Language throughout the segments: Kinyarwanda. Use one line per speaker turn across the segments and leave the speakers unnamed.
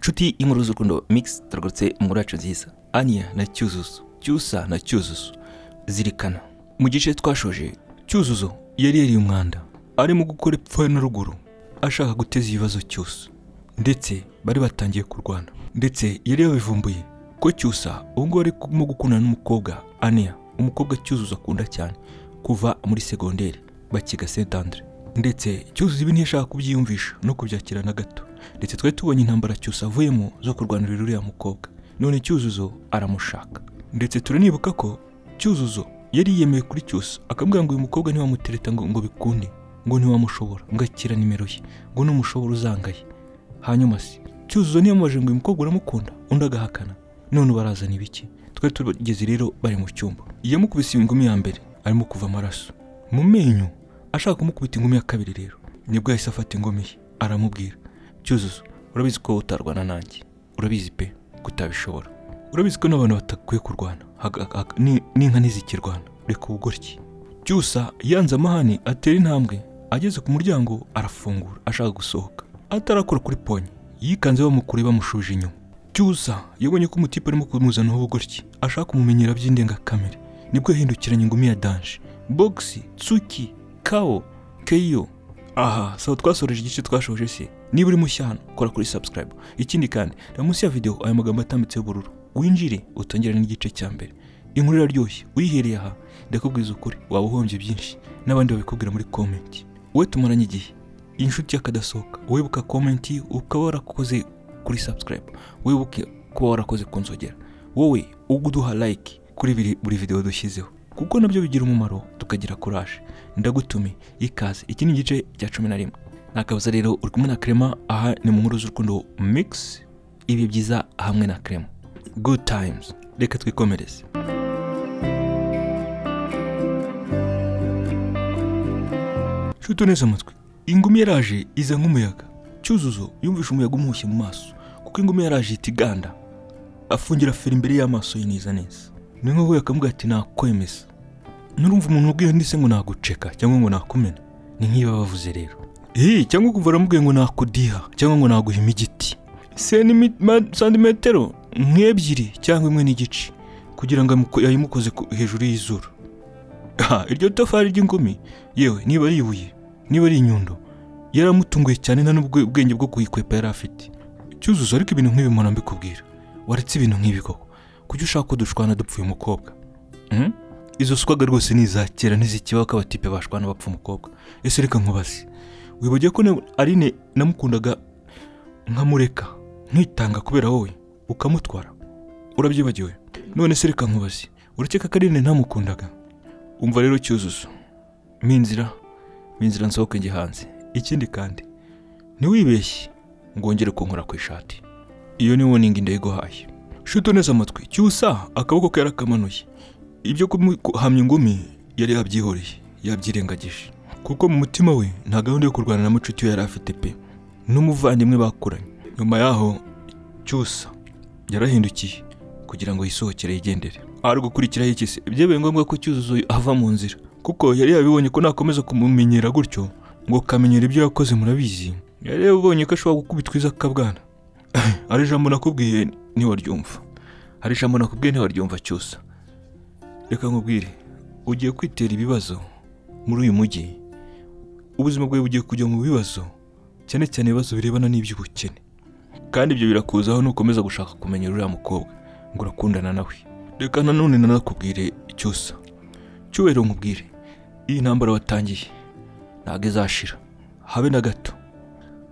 nshuti y'inkuru z'urukundo mix turagurutse inkuru yacu nziza anya na cyuzuzo cyusa na cyuzuzo zirikana mu gice twashoje cyuzuzo yari yariye umwanda arimo gukora epfo na ruguru ashaka guteza ibibazo cyusa ndetse bari batangiye kurwana ndetse yari yabivumbuye ko cyusa ubu ngubu arimo gukundana n'umukobwa ania umukobwa cyuzuzo akunda cyane kuva muri segonderi bakiga sedandre ndetse cyuzuzo ibi ntiyashaka kubyiyumvisha no kubyakira na gato ndetse twari tubonye intambara cyusa avuyemo zo kurwanirira uriya mukobwa none cyuzuzo aramushaka ndetse turanibuka ko cyuzuzo yari yiyemeye kuri cyusa akambwira ngo uyu mukobwa ntiwamutereta ngo ngo bikunde ngo ntiwamushobora ngo akira nimero ye ngo numushobora uzangaye hanyuma se cyuzuzo ntiyamubaje ngo uyu mukobwa uramukunda undi agahakana none barazana ibiki twari tugeze rero bari mu cyumba yamukubise ingumi ya mbere arimo kuva amaraso mu menyo ashaka kumukubita ingumi ya kabiri rero nibwo yahise afata ingumi ye aramubwira cyuzuzo urabizi ko utarwana nanjye urabizi pe ko utabishobora urabizi ko n'abantu batakwiye kurwana Haga- haga- ni- n'inka ntizikirwana reka ubugoryi cyusa yanze amahane atera intambwe ageze ku muryango arafungura ashaka gusohoka atarakora kuri ponye yikanze bamukure bamushuje inyuma cyusa yabonye ko umutipe arimo kumuzanaho ubugoryi ashaka kumumenyera by'indengakamere nibwo yahindukiranye ingumi ya danje bogisi tsuki kao keyo aha sawa twasoreje igice twashoje se niba uri mushya hano kora kuri subscribe ikindi kandi reba munsi ya videwo aya magambo atambitse y'ubururu winjire utongere n'igice cya mbere inkuru iraryoshye uyihereye aha ndakubwiza ukuri waba uhombye byinshi n'abandi babikubwira muri comment wowe tumaranye igihe inshuti yakadasohoka wibuka comment ukaba warakoze kuri subscribe wibuke kuba warakoze ku nzogera wowe uduha like kuri biri- buri videwo dushyizeho kuko nabyo bigira umumaro tukagira courage ndagutume ikaze iki ni igice cya cumi na rimwe ntakabuza rero uri kumwe na Clement aha ni mu nkuru z'urukundo mix ibihe byiza hamwe na Clement good times reka twikomereze nshuti neza amatwi ingumi yaraje iza nk'umuyaga cyuzuzo yumvishe umuyaga umuhushye mu maso kuko ingumi yaraje ihita iganda afungira feri imbere y'amaso ye neza neza ni nkaho yakamubwira ati nakwemeza nurumva umuntu ubwiye ndetse ngo naguceka cyangwa ngo nakumena ni nk'iyo bavuze rero Hi, cyangwa kuva aramubwiye ngo nakudiha cyangwa ngo naguhima igiti Senimi- ma- santimetero nk'ebyiri cyangwa imwe n'igice kugira ngo amuko- yayimukoze ku- hejuru y'izuru Ha, iryo tafari ry'ingumi yewe niba ari ibuye niba ari inyundo yaramutunguye cyane nta n'ubwo ubwenge bwo kuyikwepa yari afite cyuzuzo ariko ibintu nk'ibi mpora mbikubwira waretse ibintu nk'ibi koko kuki ushaka ko dushwana dupfuye umukobwa Mhm. izo swaga rwose ni iza kera n'izikibaho ko abatipe bashwana bapfa umukobwa ese reka nkubaze wibagiwe ko na- arine namukundaga nkamureka nkitanga kubera wowe ukamutwara urabyibagiwe none se reka nkubaze urakeka ko arine ntamukundaga umva rero cyuzuzo minzira minzira nsohoke njye hanze ikindi kandi ntiwibeshye ngo wongere kunkora ku ishati iyo ni woningi ndayiguhaye shuto neza amatwi cyusa akaboko ke yarakamanuye ibyo kumuhamya ingumi yari yabyihoreye yabyirengagije kuko mu mutima we nta gahunda yo kurwana na mucuti we yari afite pe n'umuvandimwe bakuranye nyuma yaho cyusa yarahindukiye kugira ngo yisohokere yigendere ari gukurikiraho iki se byabaye ngombwa ko cyuzuzo ava mu nzira kuko yari yabibonye ko nakomeza kumumenyera gutyo ngo kamenyera ibyo yakoze murabizi yari yabibonye ko ashobora gukubitwa iza akabwana hari ijambo nakubwiye ntiwaryumva hari ijambo nakubwiye ntiwaryumva cyusa reka nkubwire ugiye kwitera ibibazo muri uyu mujyi ubuzima bwawe bugiye kujya mu bibazo cyane cyane ibibazo birebana n'iby'ubukene kandi ibyo birakuzaho nukomeza gushaka kumenya uriya mukobwa ngo urakundana nawe reka nanone nanakubwire cyusa cyubahiro nkubwire iyi ntambara watangiye ntabwo izashira habe na gato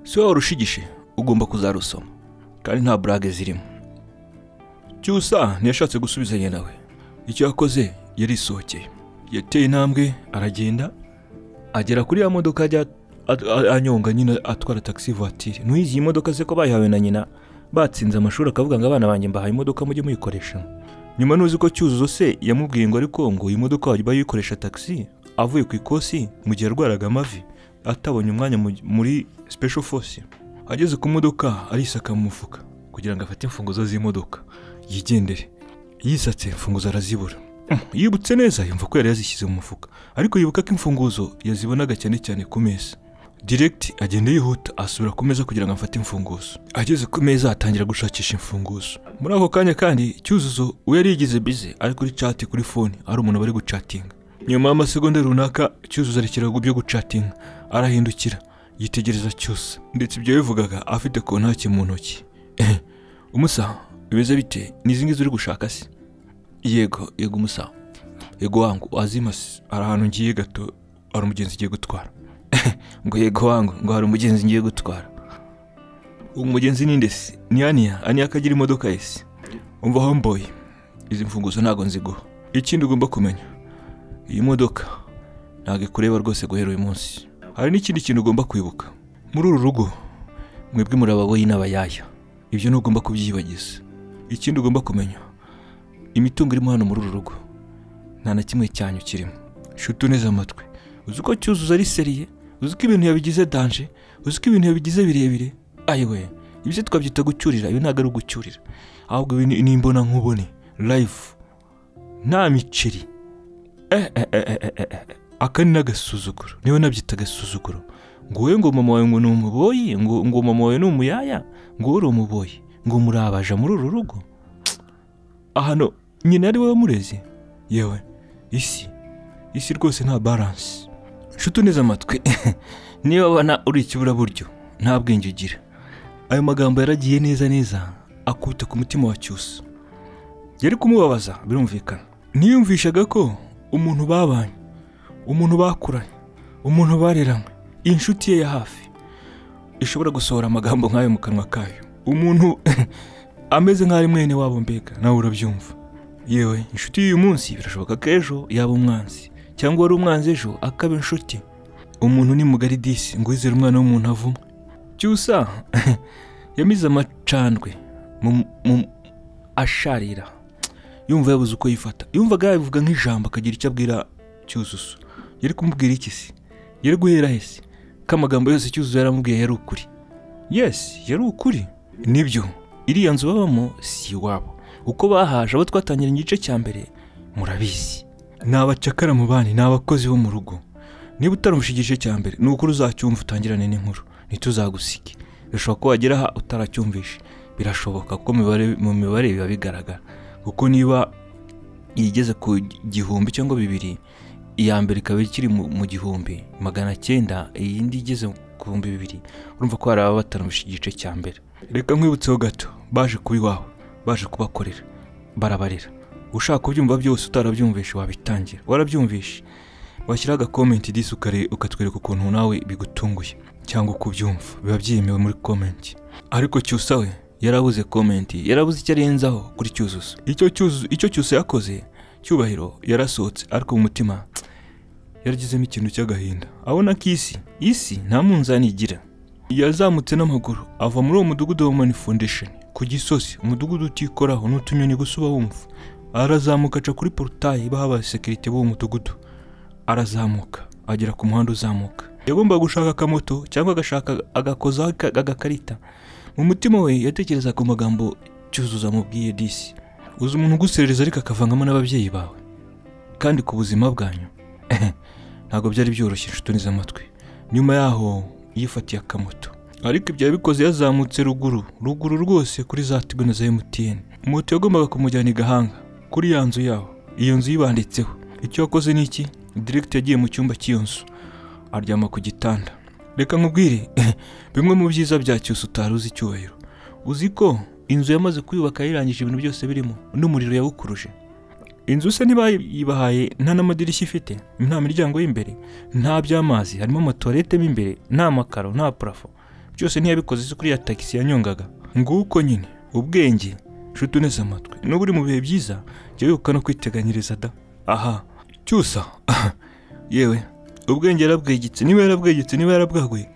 si wowe warushigije ugomba kuzarusoma kandi nta burage zirimo cyusa ntiyashatse gusubizanya nawe icyo yakoze yarisohokeye yateye intambwe aragenda agera kuri ya modoka ajya a- a- anyonga nyine atwara taxi voiture ntuyizi iyi modoka se ko bayihawe na nyina batsinze amashuri akavuga ngo abana banjye mbahaye imodoka mujye muyikoresha nyuma nuzi ko cyuzuzo se yamubwiye ngo ariko ngo iyi modoka wajya bayikoresha taxi avuye ku ikosi mu gihe yarwaraga amavi atabonye umwanya mu- muri special force ageze ku modoka arisaka mu mufuka kugira ngo afate imfunguzo z'imodoka yigendere yisatse imfunguzo arazibura yibutse neza yumva ko yari yazishyize mu mufuka ariko yibuka ko imfunguzo yazibonaga cyane cyane ku meza Direct agenda yihuta asubira ku meza kugira ngo afate imfunguzo. Ageze ku meza atangira gushakisha imfunguzo. Muri ako kanya kandi Cyuzuzo we yari yigize bize ari kuri chat kuri phone ari umuntu bari gucatinga. Nyuma y'amasegonda runaka Cyuzuzo arekera ibyo gucatinga arahindukira yitegereza cyose ndetse ibyo bivugaga afite kontaki mu ntoki. umusaho bimeze bite n'izi ngizi uri gushaka se? Yego yego umusaho. Yego wangu wazima se hari ahantu ngiye gato hari umugenzi ugiye gutwara. ngo yego wangu ngo hari umugenzi ngiye gutwara uwo mugenzi ni nde se ni aniya aniya ko agira imodoka ye se umva homboyi izi mfunguzo ntabwo nziguha ikindi ugomba kumenya iyi modoka ntabwo ikureba rwose guhera uyu munsi hari n'ikindi kintu ugomba kwibuka muri uru rugo mwebwe muri ababoyi n'abayaya ibyo ntugomba kubyibagiza ikindi ugomba kumenya imitungo irimo hano muri uru rugo nta na kimwe cyanyu kirimo shuti uneze amatwi uzi uko cyuzuzo ari seriye uzi ko ibintu yabigize danje uzi ko ibintu yabigize birebire ayiwe ibyo twabyita gucyurira ibi ntabwo ari ugucyurira ahubwo ibi ni- ni imbona nkubone live nta miceri Eh, eh, eh, eh, eh, eh, eh. aka ni n'agasuzuguro niwe nabyita agasuzuguro ngo wowe ngo mama wawe ngo ni umuboyi ngo ngo mama wawe ni umuyaya ngo wowe uri umuboyi ngo murabaja muri uru rugo ahano nyina ari wowe wamureze yewe isi isi rwose nta baranse nshuti uneze amatwi niba ubona uri ikiburaburyo nta bwenge ugira ayo magambo yaragiye neza neza akubita ku mutima wa cyusa yari kumubabaza birumvikana ntiyumvishaga ko umuntu babanye umuntu bakuranye umuntu bareranywe inshuti ye ya hafi ishobora gusohora amagambo nk'ayo mu kanwa kayo umuntu ameze nk'aho ari mwene wabo mbega nawe urabyumva yewe inshuti y'uyu munsi birashoboka ko ejo yaba umwanzi cyangwa wari umwanzi ejo akaba inshuti umuntu ni mugari disi ngo wizere umwana w'umuntu avumwe cyusa yamize amacandwe mu, mu asharira yumva yabuze uko yifata yumvaga yabivuga nk'ijambo akagira icyo abwira cyuzuzo yari kumubwira iki se yari guhera he se ko amagambo yose cyuzuzo yaramubwiye yari ukuri yesi yari ukuri nibyo iriya nzu babamo si iwabo uko bahaje abo twatangiranye igice cya mbere murabizi ni abacakara mu bandi ni abakozi bo mu rugo niba utarumvishe igice cya mbere ni ukuri uzacyumva utangirane n'inkuru ntituzagusige birashoboka ko wagera aha utaracyumvishe birashoboka kuko mu mibare- mu mibare biba bigaragara kuko niba igeze ku gihumbi cyangwa bibiri iya mbere ikaba ikiri mu mu gihumbi magana cyenda iyindi igeze ku bihumbi bibiri urumva ko hari ababa batarumvishe igice cya mbere reka nkwibutseho gato baje kuba iwawe baje kubakorera barabarera ushaka kubyumva byose utarabyumvishe wabitangira warabyumvishe washyira agakomenti disi ukare ukatwereka ukuntu nawe bigutunguye cyangwa uko ubyumva biba byemewe muri komenti ariko cyusa we yarabuze komenti yarabuze icyo arenzaho kuri cyuzuzo icyo cyuzuzo icyo cyusa yakoze cyubahiro yarasohotse ariko mu mutima yaragizemo ikintu cy'agahinda abona ko isi isi nta munzani igira yazamutse n'amaguru ava muri uwo mudugudu wa mani foundation ku gisozi umudugudu utikoraho n'utunyoni gusa uba wumva arazamuka aca kuri porutayi baha abasekirite b'uwo mudugudu arazamuka agera ku muhanda uzamuka yagombaga gushaka akamoto cyangwa agashaka agakozaho aka- agakarita mu mutima we yatekereza ku magambo cyuzuzo amubwiye disi uzi umuntu uguserereza ariko akavangamo n'ababyeyi bawe kandi ku buzima bwanyu ntabwo byari byoroshye inshuti neza amatwi nyuma yaho yifatiye akamoto ariko ibyo yabikoze yazamutse ruguru ruguru rwose kuri za tibona za emutiyeni moto yagombaga kumujyana i gahanga kuri ya nzu yaho iyo nzu yibanditseho icyo yakoze ni iki Direct yagiye mu cyumba cy'iyo nzu aryama ku gitanda reka nkubwire bimwe mu byiza bya cyose utari uzi icyubahiro uzi ko inzu yamaze kuyubaka yayirangije ibintu byose birimo n'umuriro yawukuruje inzu se ntibayibahaye nta n'amadirishya ifite nta miryango y'imbere nta by'amazi harimo amatuwarete mo imbere nta makaro nta purafo byose ntiyabikoze se kuri ya tagisi yanyongaga nguko nyine ubwenge nshuti uneze amatwi n'ubu uri mu bihe byiza jya wibuka no kwiteganyiriza da aha cyusa yewe ubwenge yarabwegetse niba yarabwegetse niba yarabwaguye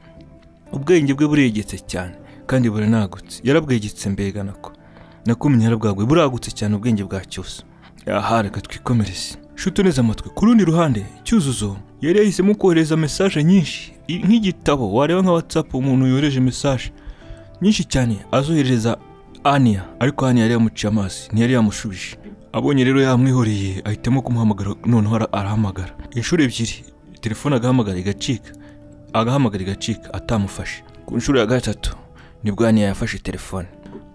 ubwenge bwe buregetse cyane kandi buranagutse yarabwegetse mbega nako nakumenye yarabwaguye buragutse cyane ubwenge bwa cyusa aha reka twikomereze shuti neza amatwi ku rundi ruhande cyuzuzo yari yahisemo kohereza mesaje nyinshi i- nk'igitabo wareba nka watsapu umuntu yohereje mesaje nyinshi cyane azoherereza aniya ariko aniya yari yamuciye amazi ntiyari yamushubije abonye rero yamwihoreye ahitamo kumuhamagara noneho ara- arahamagara inshuro ebyiri telefone agahamagara igacika agahamagara igacika atamufashe ku nshuro ya gatatu nibwo aniya yafashe telefone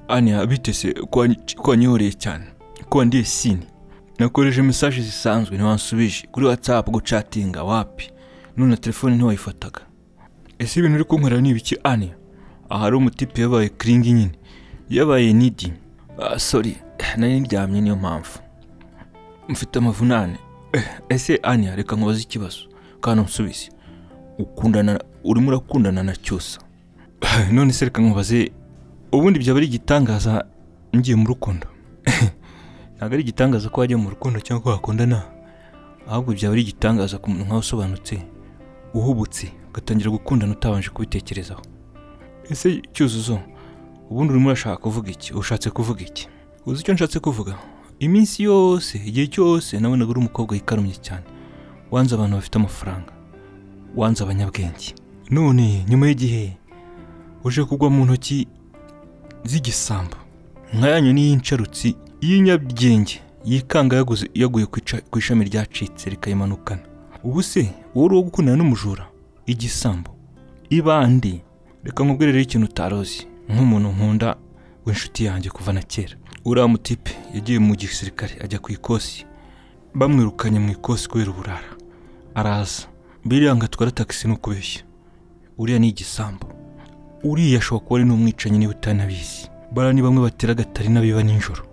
aniya bitese ko wanyihoreye cyane ko wandiye sini nakoresheje mesaje zisanzwe ntiwansubije kuri watsapu gucatinga wapi none na telefone ntiwayifataga ese ibintu uri kunkorera ni ibiki aniya ahari umutipe yabaye kiringi nyine yabaye nidi ah sori nari ndyamye niyo mpamvu mfite amavunane Eh, ese aniya reka nkubaze ikibazo kandi unsubize ukundana urimo urakundana na cyusa none se reka nkubaze ubundi byaba ari igitangaza ngiye mu rukundo ntabwo ari igitangaza ko wajya mu rukundo cyangwa ko wakundana ahubwo byaba ari igitangaza ku muntu nkawe usobanutse uhubutse ugatangira gukundana utabanje kubitekerezaho ese cyuzuzo ubundi urimo urashaka kuvuga iki ushatse kuvuga iki uzi icyo nshatse kuvuga iminsi yose igihe cyose nabonaga uri umukobwa yikarumye cyane wanze abantu bafite amafaranga wanze abanyabwenge none nyuma y'igihe uje kugwa mu ntoki z'igisambo nka yanyu n'iyinsharutsi y'inyabyenge yikanga yaguze yaguye ku ica- ku ishami ryacitse rikayimanukana ubu se wowe uri uwo gukundana n'umujura igisambo ibandi reka nkubwire rero ikintu utarozi nk'umuntu nkunda w'inshuti yanjye kuva na kera uriya mutipe yagiye mu gisirikare ajya ku ikosi bamwirukanye mu ikosi kubera uburara araza biriya ngo atwara tagisi ni ukubeshya uriya ni igisambo uriya ashobora kuba ari n'umwicanyi niba utanabizi bara ni bamwe batera agatari n'abiba nijoro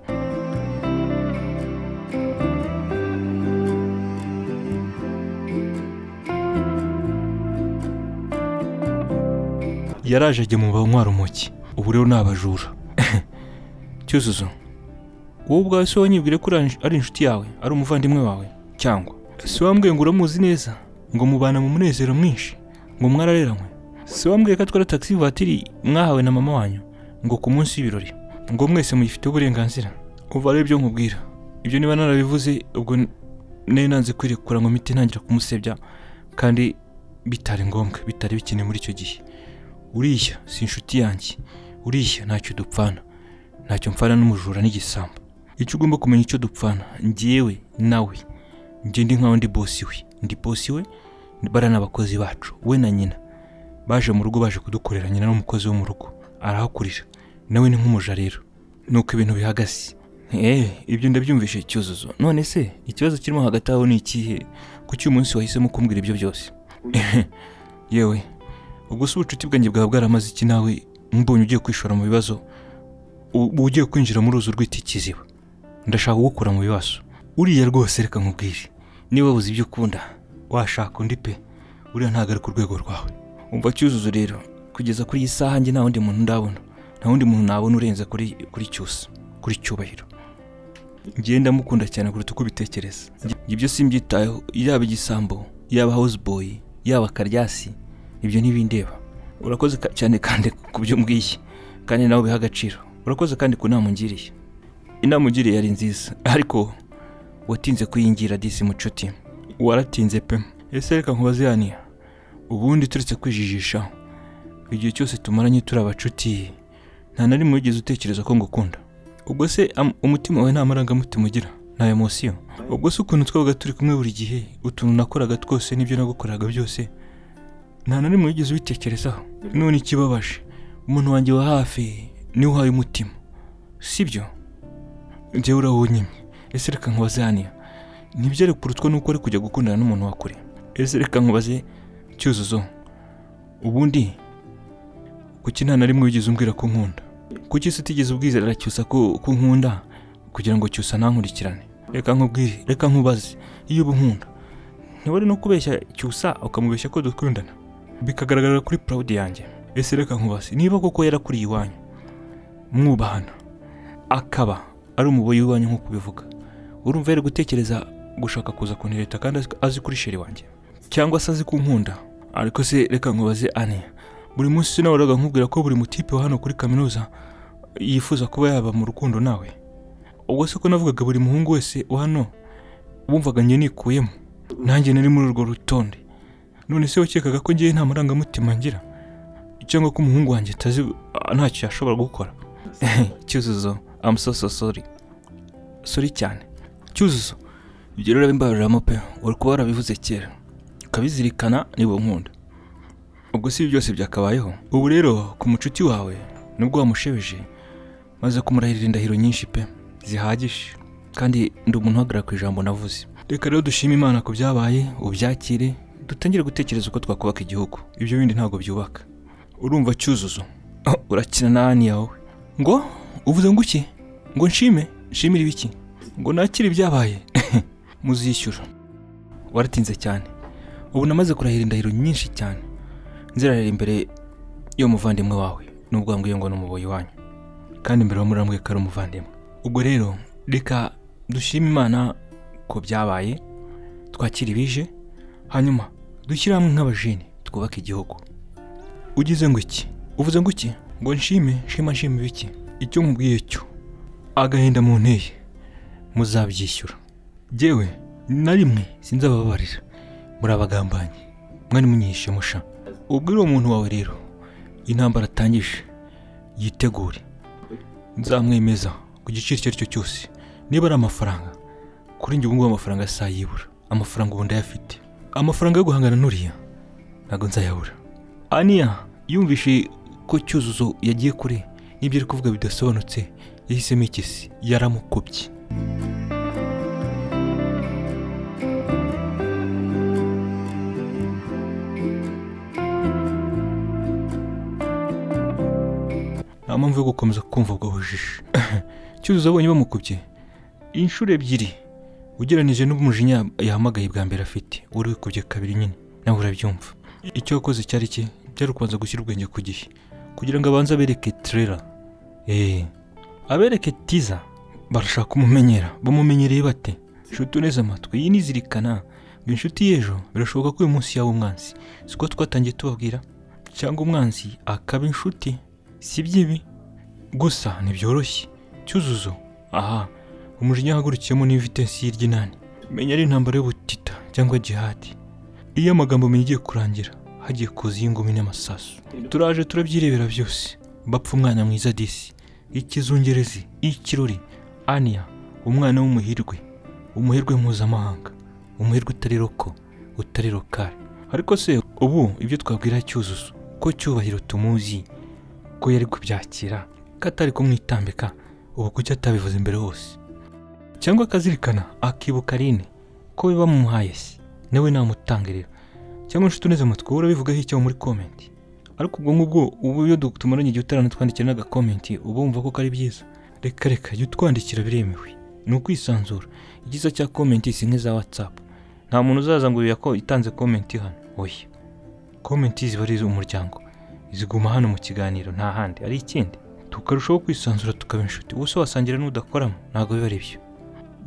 yaraje ajya mu banywa rumoki ubu rero ni abajura cyuzuzo wowe ubwawe se wanyibwire ko uri- ari inshuti yawe ari umuvandimwe wawe cyangwa si wambwiye ngo uramuzi neza ngo mubana mu munezero mwinshi ngo mwarareranywe si wambwiye ko atwara taxi vatiri mwahawe na mama wanyu ngo ku munsi w'ibirori ngo mwese muyifiteho uburenganzira uva rero ibyo nkubwira ibyo niba narabivuze ubwo n- nari nanze kwirekura ngo mite ntangira kumusebya kandi bitari ngombwa bitari bikenewe muri icyo gihe uriya si inshuti yanjye uriya ntacyo dupfana ntacyo mpfana n'umujura n'igisambo icyo ugomba kumenya icyo dupfana ngewe nawe njye ndi nkaho ndi bosi we ndi bosi we bara n'abakozi bacu we na nyina baje mu rugo baje kudukorera nyina n'umukozi wo mu rugo arahakurira nawe ni nk'umuja rero nuko ibintu bihagaze eh ibyo ndabyumvishe cyuzuzo none se ikibazo kirimo hagati aho ni ikihe kuki uyu munsi wahisemo kumbwira ibyo byose yewe ubwo si ubucuti bwanjye bwaba bwaramaze iki nawe mbonye ugiye kwishora mu bibazo u- uba ugiye kwinjira muri uruzi rw'itikiziba ndashaka kugukura mu bibazo uriya rwose reka nkubwire niba wabuze ibyo ukunda washaka undi pe uriya ntabwo ari ku rwego rwawe umva cyuzuzo rero kugeza kuri iyi saha njye nta wundi muntu ndabona nta wundi muntu nabona urenze kuri kuri cyusa kuri cyubahiro njyewe ndamukunda cyane kuruta uko ubitekereza Njye- ibyo simbyitayeho yaba igisambo yaba houseboy yaba karyasi ibyo ntibindeba urakoze ka- cyane kandi ku byo mbwiye kandi nawe ubiha agaciro urakoze kandi ku nama ungiriye inama ungiriye yari nziza ariko watinze kuyingira disi mucuti waratinze pe ese reka nkubaze yaniya ubundi turetse kwijijisha igihe cyose tumaranye turi abacuti nta na rimwe wigeze utekereza ko ngukunda ubwo se am- umutima wawe nta marangamutima ugira nta emosiyo ubwo se ukuntu twabaga turi kumwe buri gihe utuntu nakoraga twose n'ibyo nagukoraga byose nta na rimwe wigeze ubitekerezaho none ikibabaje umuntu wanjye wa hafi niwe uhaye umutima sibyo njyewe urawunyimye ese reka nkubaze haniya ntibyere kurutswa nuko ari kujya gukundana n'umuntu wa kure ese reka nkubaze cyuzuzo ubundi kuki nta na rimwe wigeze umbwira ko nkunda kuki se utigeze ubwizera cyusa ko ko nkunda kugira ngo cyusa ntankurikirane reka nkubwire reka nkubaze iyo uba unkunda ntiwari no kubeshya cyusa ukamubeshya ko dukundana bikagaragarira kuri purawudi yanjye ese reka nkubaze niba koko yarakuriye iwanyu mwubahana akaba ari umuboyi w'iwanyu nk'uko ubivuga urumva yari gutekereza gushaka kuza kuntereta kandi azi- azi kuri sheri wanjye cyangwa se azi kunkunda ariko se reka nkubaze ane buri munsi sinaburaga nkubwira ko buri mutipe wa hano kuri kaminuza yifuza kuba yaba mu rukundo nawe ubwo se ko navugaga buri muhungu wese wa hano wumvaga njye nikuyemo nanjye nari muri urwo rutonde none se wakekaga ko ngewe nta marangamutima ngira cyangwa ko umuhungu wanjye atazi ah, ntacyo yashobora gukora cyuzuzo I'm so so sorry sorry cyane cyuzuzo ibyo rero bimbaruramo pe uri kuba warabivuze kera ukabizirikana niba unkunda ubwo si ibi byose byakabayeho ubu rero ku mucuti wawe nubwo wamushebeje maze kumurahirira indahiro nyinshi pe zihagije kandi ndi umuntu uhagarara ku ijambo navuze reka rero dushime imana ku byabaye ubyakire dutangire gutekereza uko twakubaka igihugu ibyo bindi ntabwo byubaka urumva cyuzuzo Oh, urakina n'ani yawe ngo uvuze ngo iki ngo nshime nshimire ibiki ngo nakire ibyabaye muzishyura waratinze cyane ubu namaze kurahira indahiro nyinshi cyane nzirarira imbere y'umuvandimwe wawe nubwo wambwiye ngo ni umuboyi wanyu kandi imbere wamurambwiye ko ari umuvandimwe ubwo rero reka dushime imana ko byabaye twakire ibije hanyuma dushyire hamwe nk'abajeni twubake igihugu ugize ngo iki uvuze ngo iki ngo nshime nshima nshima ibiki icyo nkubwiye cyo agahinda mu nteye muzabyishyura yewe na rimwe sinzababarira muri abagambanyi mwari munyihishe musha ubwire uwo muntu wawe rero intambara atangije yitegure nzamwemeza ku giciro icyo ari cyo cyose niba ari amafaranga kuri njye ubu ngubu amafaranga asayibura amafaranga ubu ndayafite amafaranga yo guhangana n'uriya ntabwo nzayabura aniya yumvishe ko cyuzuzo yagiye kure n'ibyo ari kuvuga bidasobanutse yahisemo ikisi yaramukubye nta mpamvu yo gukomeza kumva ubwo bujiji cyuzuzo abonye bamukubye inshuro ebyiri ugereranije n'umujinya yahamagaye bwa mbere afite wari wikubye kabiri nyine nawe urabyumva icyo wakoze cyari iki byari ukubanza gushyira ubwenge ku gihe kugira ngo abanze abereke terera eee abereke tiza barashaka kumumenyera bamumenyereye bate inshuti uneze amatwi iyi nizirikana ngo inshuti y'ejo birashoboka ko uyu munsi yaba umwanzi siko twatangiye tubabwira cyangwa umwanzi akaba inshuti si byibi gusa ntibyoroshye cyuzuzo aha umujinya yahagurukiyemo n'ivitensi y'iryinani menya ari intambara y'ubutita cyangwa jihadi iyo amagambo menye igiye kurangira hagiye kuza iy'ingumi n'amasasu turaje turabyirebera byose bapfa umwana mwiza disi ikizungerezi ikirori aniya umwana w'umuhirwe umuhirwe mpuzamahanga umuhirwe utari roko utari lokale ariko se ubu ibyo twabwira cyuzuzo ko cyubahiro tumuzi ko yari kubyakira ko atari kumwitambika ubu kuki atabivuze imbere hose cyangwa akazirikana akibuka rine ko biba bamuhaye se nawe namutangirira cyangwa inshuti uneze amatwi wowe urabivugaho icyo muri komenti ariko ubwo ngubwo ubu iyo du- tumaranye igihe utaranatwandikira n'agakomenti uba wumva ko kari byiza reka reka jya utwandikira biremewe ni ukwisanzura igiza cya komenti si nk'iza watsapu nta muntu uzaza ngo uyu yako itanze komenti hano oya komenti ziba ari iz'umuryango ziguma hano mu kiganiro nta handi ari ikindi tukarushaho kwisanzura tukaba inshuti ubuse wasangira n'udakoramo ntabwo biba ari byo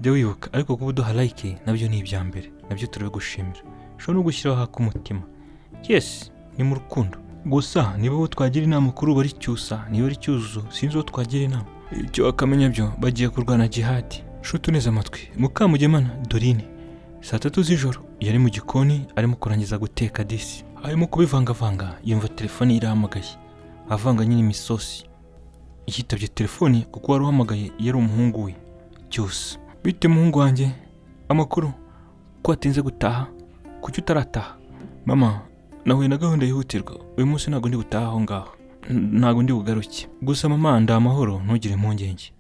jya wibuka ariko kuba uduha like nabyo ni ibya mbere nabyo turabigushimira ushobora no gushyiraho ak'umutima yes ni mu rukundo gusa niba uwo twagira inama kuri ubu ari cyusa niba ari cyuzuzo sinzi uwo twagira inama ibyo wakamenya byo bagiye kurwana jihadi nshuti uneze amatwi mukamugemana dorine saa tatu z'ijoro yari mu gikoni arimo kurangiza guteka disi arimo kubivangavanga yumva telefone irahamagaye avanga nyine imisosi yitabye telefone kuko wari uhamagaye yari umuhungu we cyusa bite muhungu wanjye amakuru ko watinze gutaha kuki utarataha mama nahuye na gahunda yihutirwa uyu munsi ntabwo ndi gutaha aho ngaho N- ntabwo ndi bugaruke gusa mama ndi amahoro ntugire impungenge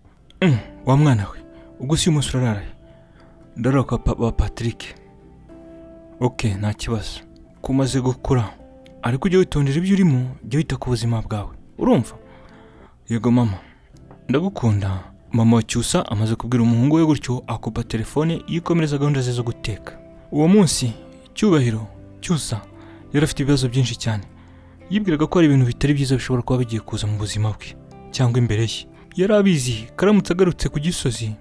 Mm, wa mwana we ubwo si uyu munsi urarara he? ndarara kwa papa patrick ok nta kibazo kumaze gukura ariko ujya witondera ibyo urimo jya wita ku buzima bwawe urumva yego mama ndagukunda mama wa cyusa amaze kubwira umuhungu we gutyo akupa telefone yikomereza gahunda ze zo guteka uwo munsi cyubahiro cyusa yari afite ibibazo byinshi cyane yibwiraga ko hari ibintu bitari byiza bishobora kuba bigiye kuza mu buzima bwe cyangwa imbere ye yari abizi karamutse agarutse ku gisozi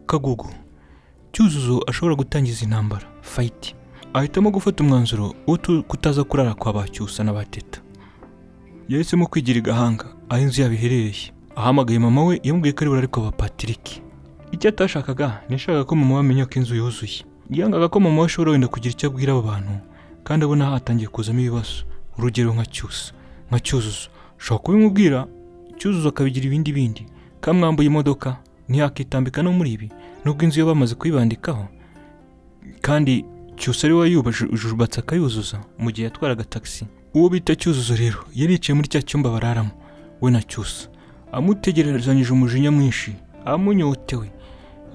kagugu cyuzuzo ashobora gutangiza intambara fayiti ahitamo gufata umwanzuro wo tu- kutaza kurara kwa ba cyusa na ba teta yahisemo kwigira igahanga aho inzu yabo iherereye ahamagaye mama we yamubwiye ko ari burare kwa ba patrick icyo atashakaga ntiyashakaga ko mama we amenya ko inzu yuzuye yangaga ko mama we ashobora wenda kugira icyo abwira abo bantu kandi abona hatangiye kuzamo ibibazo urugero nka cyusa nka cyuzuzo ushobora kubimubwira cyuzuzo akabigira ibindi bindi kamwambuye imodoka ntiyakitambika no muri ibi nubwo inzu yo bamaze kuyibandikaho kandi cyusa ari we wayubajujubatse akayuzuza mu gihe yatwaraga taxi uwo bita cyuzuzo rero yari yicaye muri cya cyumba bararamo we na cyusa amutegerezanyije umujinya mwinshi amunyotewe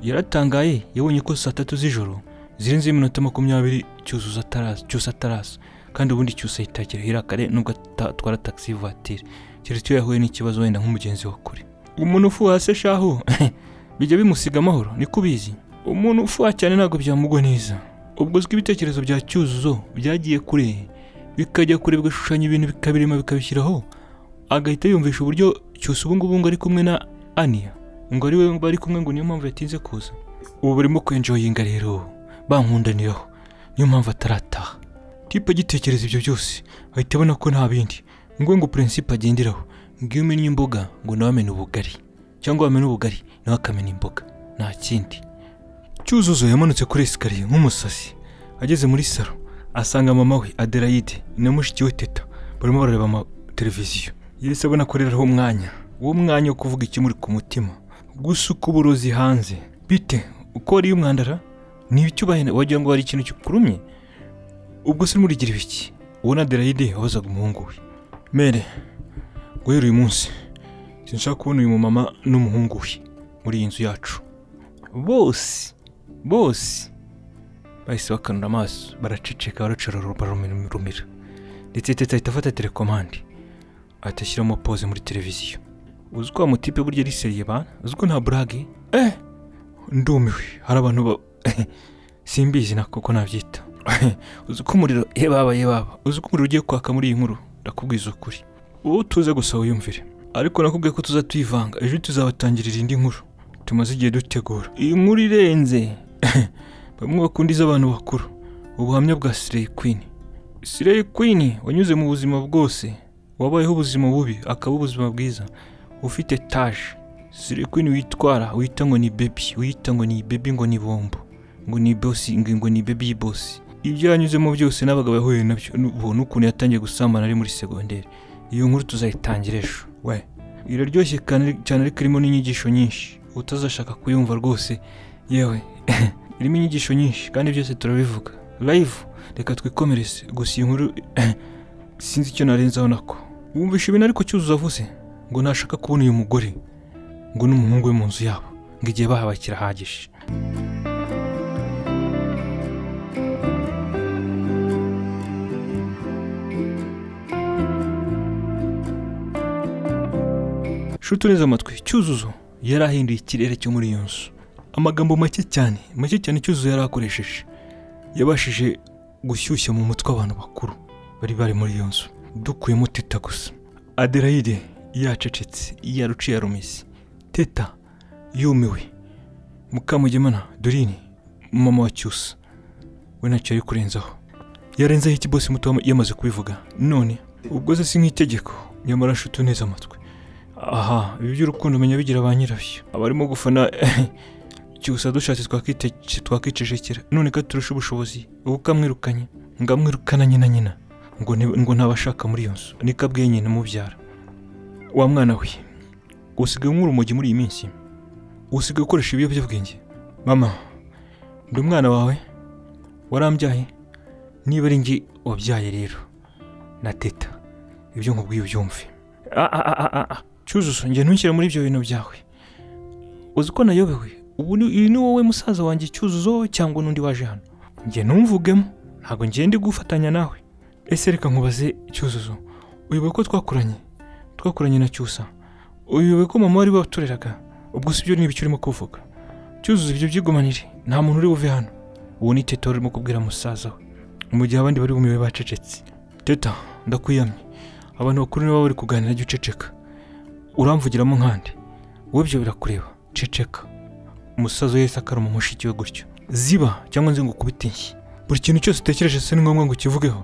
yaratangaye yabonye ko saa tatu z'ijoro zirenzeho iminota makumyabiri cyuzuzo ataraza cyusa ataraza kandi ubundi cyusa yitakira hirakare nubwo atwara taxi vatire keretse iyo yahuye n'ikibazo wenda nk'umugenzi wa kure umuntu ufuha se shaho bijya bimusiga amahoro niko ubizi umuntu ufuha cyane ntabwo byamugwa neza ubwo uzwi ibitekerezo bya cyuzuzo byagiye kure bikajya kure bigashushanya ibintu bikabirema bikabishyiraho agahita yumvisha uburyo cyose ubu ngubu ngo ari kumwe na aniya ngo ari we bari kumwe ngo niyo mpamvu yatinze kuza ubu burimo kwenjoyinga rero bankundaniraho niyo mpamvu atarataha tipe agitekereza ibyo byose ahita abona ko nta bindi ngo ngo purinsipe agenderaho ngo iyo umennye imboga ngo nawe amenye ubugari cyangwa wamenya ubugari nawe akamenya imboga nta kindi cyuzuzo yamanutse kuri esikariye nk'umusazi ageze muri salo asanga mama we aderayide na mushiki we teta barimo barareba amateleviziyo yahise abona akoreraho umwanya uwo mwanya wo kuvuga ikimuri ku mutima gusuka uburozi hanze bite uko wariye umwandara ntibicyubahene wagira ngo hari ikintu kikurumye ubwo se murigira ibiki uwo na aderayide wabazaga umuhungu we mere guhera uyu munsi sinshaka kubona uyu mumama n'umuhungu we muri iyi nzu yacu bose bose bahise bakanura amaso baraceceka baracora barumira ndetse teta ahita afata telekomande ahita ashyiramo pose muri televiziyo uzi ko wa mutipe burya ari seriye bana uzi ko nta burage eh ndumiwe hari abantu ba simbizi na koko nabyita uzi ko umuriro ye baba ye baba uzi ko umuriro ugiye kwaka muri iyi nkuru ndakubwiza ukuri uwo tuze gusa wiyumvire ariko nakubwiye ko tuza tuyivanga ejo tuzabatangirira indi nkuru tumaze igihe dutegura iyi nkuru irenze bamwe bakunda iz'abantu bakuru ubuhamya bwa sireyi kwini sireyi kwini wanyuze mu buzima bwose wabayeho ubuzima bubi akaba ubuzima bwiza ufite taje sireyi kwini witwara wita ngo ni bebi wita ngo ni bebi ngo ni bombo ngo ni bosi ngo ngo ni bebi bosi ibyo yanyuzemo byose n'abagabo yahuye nabyo ubona ukuntu yatangiye gusambana ari muri segonderi iyo nkuru tuzayitangira ejo we iraryoshye kandi- cyane ariko irimo n'inyigisho nyinshi utazashaka kuyumva rwose yewe irimo inyigisho nyinshi kandi byose turabivuga live reka twikomereze gusa iyi nkuru sinzi icyo narenzaho nako wumvisha ibintu ariko cyuzuzo avuze ngo ntashaka kubona uyu mugore ngo n'umuhungu we mu nzu yabo ngo igihe bahabaye kirahagije nshuti neza amatwi cyuzuzo yari ahinduye ikirere cyo muri iyo nzu amagambo make cyane make cyane cyuzuzo yari akoresheje yabashije gushyushya mu mutwe abantu bakuru bari bari muri iyo nzu dukuyemo teta gusa aderayide yacecetse yaruciye yarumize teta yumiwe mukamugemana dorine mama wa cyusa we ntacyo yari kurenzaho yarenzeho ikibosi muto yamaze kubivuga none ubwo se si nk'itegeko nyamara nshuti neza amatwi aha ibi by'urukundo umenya bigira ba nyirabyo abarimo gufana cyusa dushatse twakite- twakicecekera none ko turusha ubushobozi ubu kamwirukanye ngo amwirukana nyina nyina ngo ni- ngo ntabashaka muri iyo nzu niko abwiye nyina umubyara wa mwana we usigaye unywa urumogi muri iyi minsi usigaye ukoresha ibiyobyabwenge mama ndi umwana wawe warambyaye niba ari njye wabyaye rero na teta ibyo nkubwiye ubyumve Ah, ah, ah, ah, ah. cyuzuzo njye ntushyire muri ibyo bintu byawe uzi ko nayobewe ubu ni- uyu ni wowe musaza wanjye cyuzuzo cyangwa n'undi waje hano njye ntumvugemo ntabwo ngenda gufatanya nawe ese reka nkubaze cyuzuzo uyoboye ko twakuranye twakuranye na cyusa uyoboye ko mama wari watureraga ubwo si byo ni ibicyo urimo kuvuga cyuzuzo ibyo byigumanire nta muntu uri buve hano uwo ni teta urimo kubwira musaza we mu gihe abandi bari bumiwe bacecetse teta ndakwiyamye abantu bakuru nibo baba bari kuganira jya uceceka uramvugiramo nkandi wowe ibyo birakureba ceceka umusaza we yahise akaruma mushiki we gutyo ziba cyangwa nze ngo ukubite inshyi buri kintu cyose utekereje se ni ngombwa ngo ukivugeho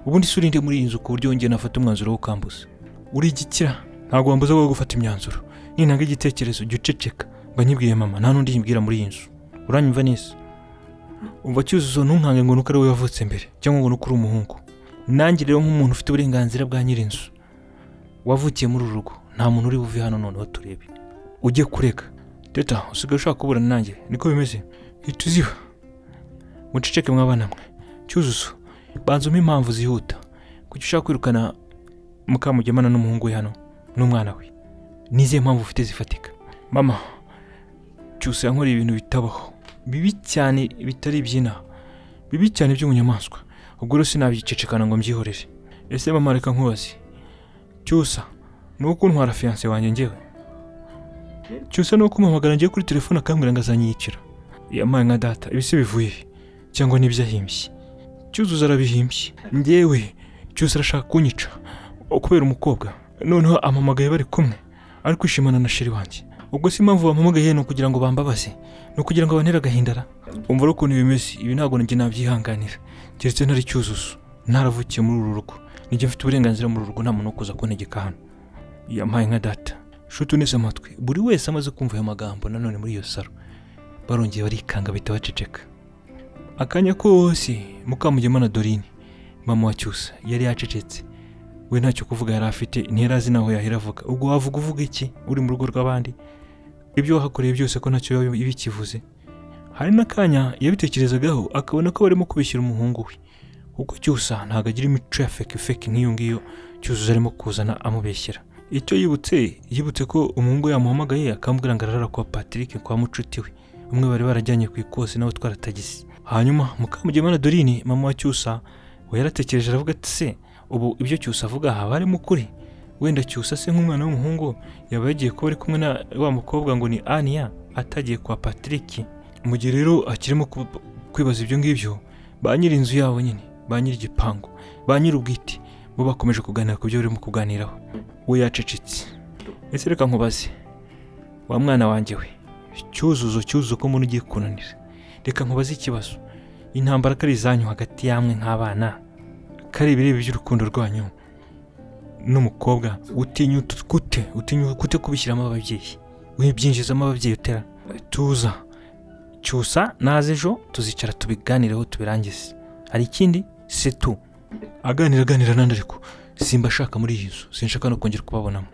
ubundi se urinde muri iyi nzu ku buryo wongeye nafata umwanzuro wo kambuza uri igikira ntabwo wambuza wowe gufata imyanzuro nintanga igitekerezo jya uceceka mba nyibwiye mama nta n'undi yibwira muri iyi nzu uranyumva neza umva cyuzuzo ntunkange ngo nuko ari wowe wavutse mbere cyangwa ngo nuko uri umuhungu nanjye rero nk'umuntu ufite uburenganzira bwa nyir'inzu wavukiye muri uru rugo nta muntu uri buve hano noneho turebe ujye kureka teta usigaye ushaka kuburana nanjye niko bimeze hita uziba muceceke mwabana mwe cyuzuzo banza umpe impamvu zihuta kuki ushaka kwirukana mukamugemana n'umuhungu we hano n'umwana we ni izihe mpamvu ufite zifatika mama cyose yankoreye ibintu bitabaho bibi cyane bitari iby'inaha bibi cyane by'ubunyamaswa ubwo rero sinabyicecekana ngo mbyihorere ese mama reka nkubaze cyusa ni uko ntwara fiyanse wanjye ngewe cyusa ni uko umpamagara ngiye kuri telefone akambwira ngo azanyiyicira yamaye nka data ibi se bivuye he? cyangwa n'ibyo ahimbye cyuzuzo arabihimbye ngewe cyusa arashaka kunyica kubera umukobwa noneho ampamagaye bari kumwe ari kwishimana na sheri wanjye ubwo si impamvu bampamagaye ni ukugira ngo bambabaze ni ukugira ngo bantere agahindara umva rero ukuntu bimeze ibi ntabwo nanjye nabyihanganira keretse ntari cyuzuzo ntaravukiye muri uru rugo nijye mfite uburenganzira muri uru rugo nta muntu wo kuza kuntegeka hano yampaye nka data nshuti unese amatwi buri wese amaze kumva ayo magambo nanone muri iyo saro barongeye barikanga bahita baceceka akanya kose mukamugema na dorine mama wa cyusa yari yacecetse we ntacyo kuvuga yari afite ntiyari azi naho yahera avuga ubwo wavuga uvuga iki uri mu rugo rw'abandi ibyo wahakoreye byose ko ntacyo biba bikivuze hari n'akanya yabitekerezagaho akabona ko barimo kubishyira umuhungu we kuko cyusa ntabwo agira imico ya feke feke nk'iyo ngiyo cyuzuzo arimo kuzana amubeshyera icyo yibutse yibutse ko umuhungu we yamuhamagaye akambwira ngo arara kwa patrick kwa mucuti we umwe bari barajyanye ku ikosi nawe utwara tagisi hanyuma mukamugema na dorine mama wa cyusa we yaratekereje aravuga ati se ubu ibyo cyusa avuga haba harimo ukuri wenda cyusa se nk'umwana w'umuhungu yaba yagiye kuba ari kumwe na wa mukobwa ngo ni aniya atagiye kwa patrick mu gihe rero akirimo ku- kwibaza ibyo ngibyo ba nyiri inzu yabo nyine ba nyiri igipangu ba nyiri ubwite bo bakomeje kuganira ku byo barimo kuganiraho we yacecetse ese reka nkubaze wa mwana wanjye we cyuzuzo cyuzuzo ko umuntu ugiye kunanira reka nkubaze ikibazo intambara ko ari izanyu hagati yamwe nk'abana kari ibireba by'urukundo rwanyu n'umukobwa utinyuta gute utinyuta gute kubishyiramo ababyeyi wibyinjizamo ababyeyi utera tuza cyusa naze ejo tuzicara tubiganireho tubirangize hari ikindi se tu aganira aganira n'andi ariko simba ashaka muri iyi nzu sinshaka no kongera kubabonamo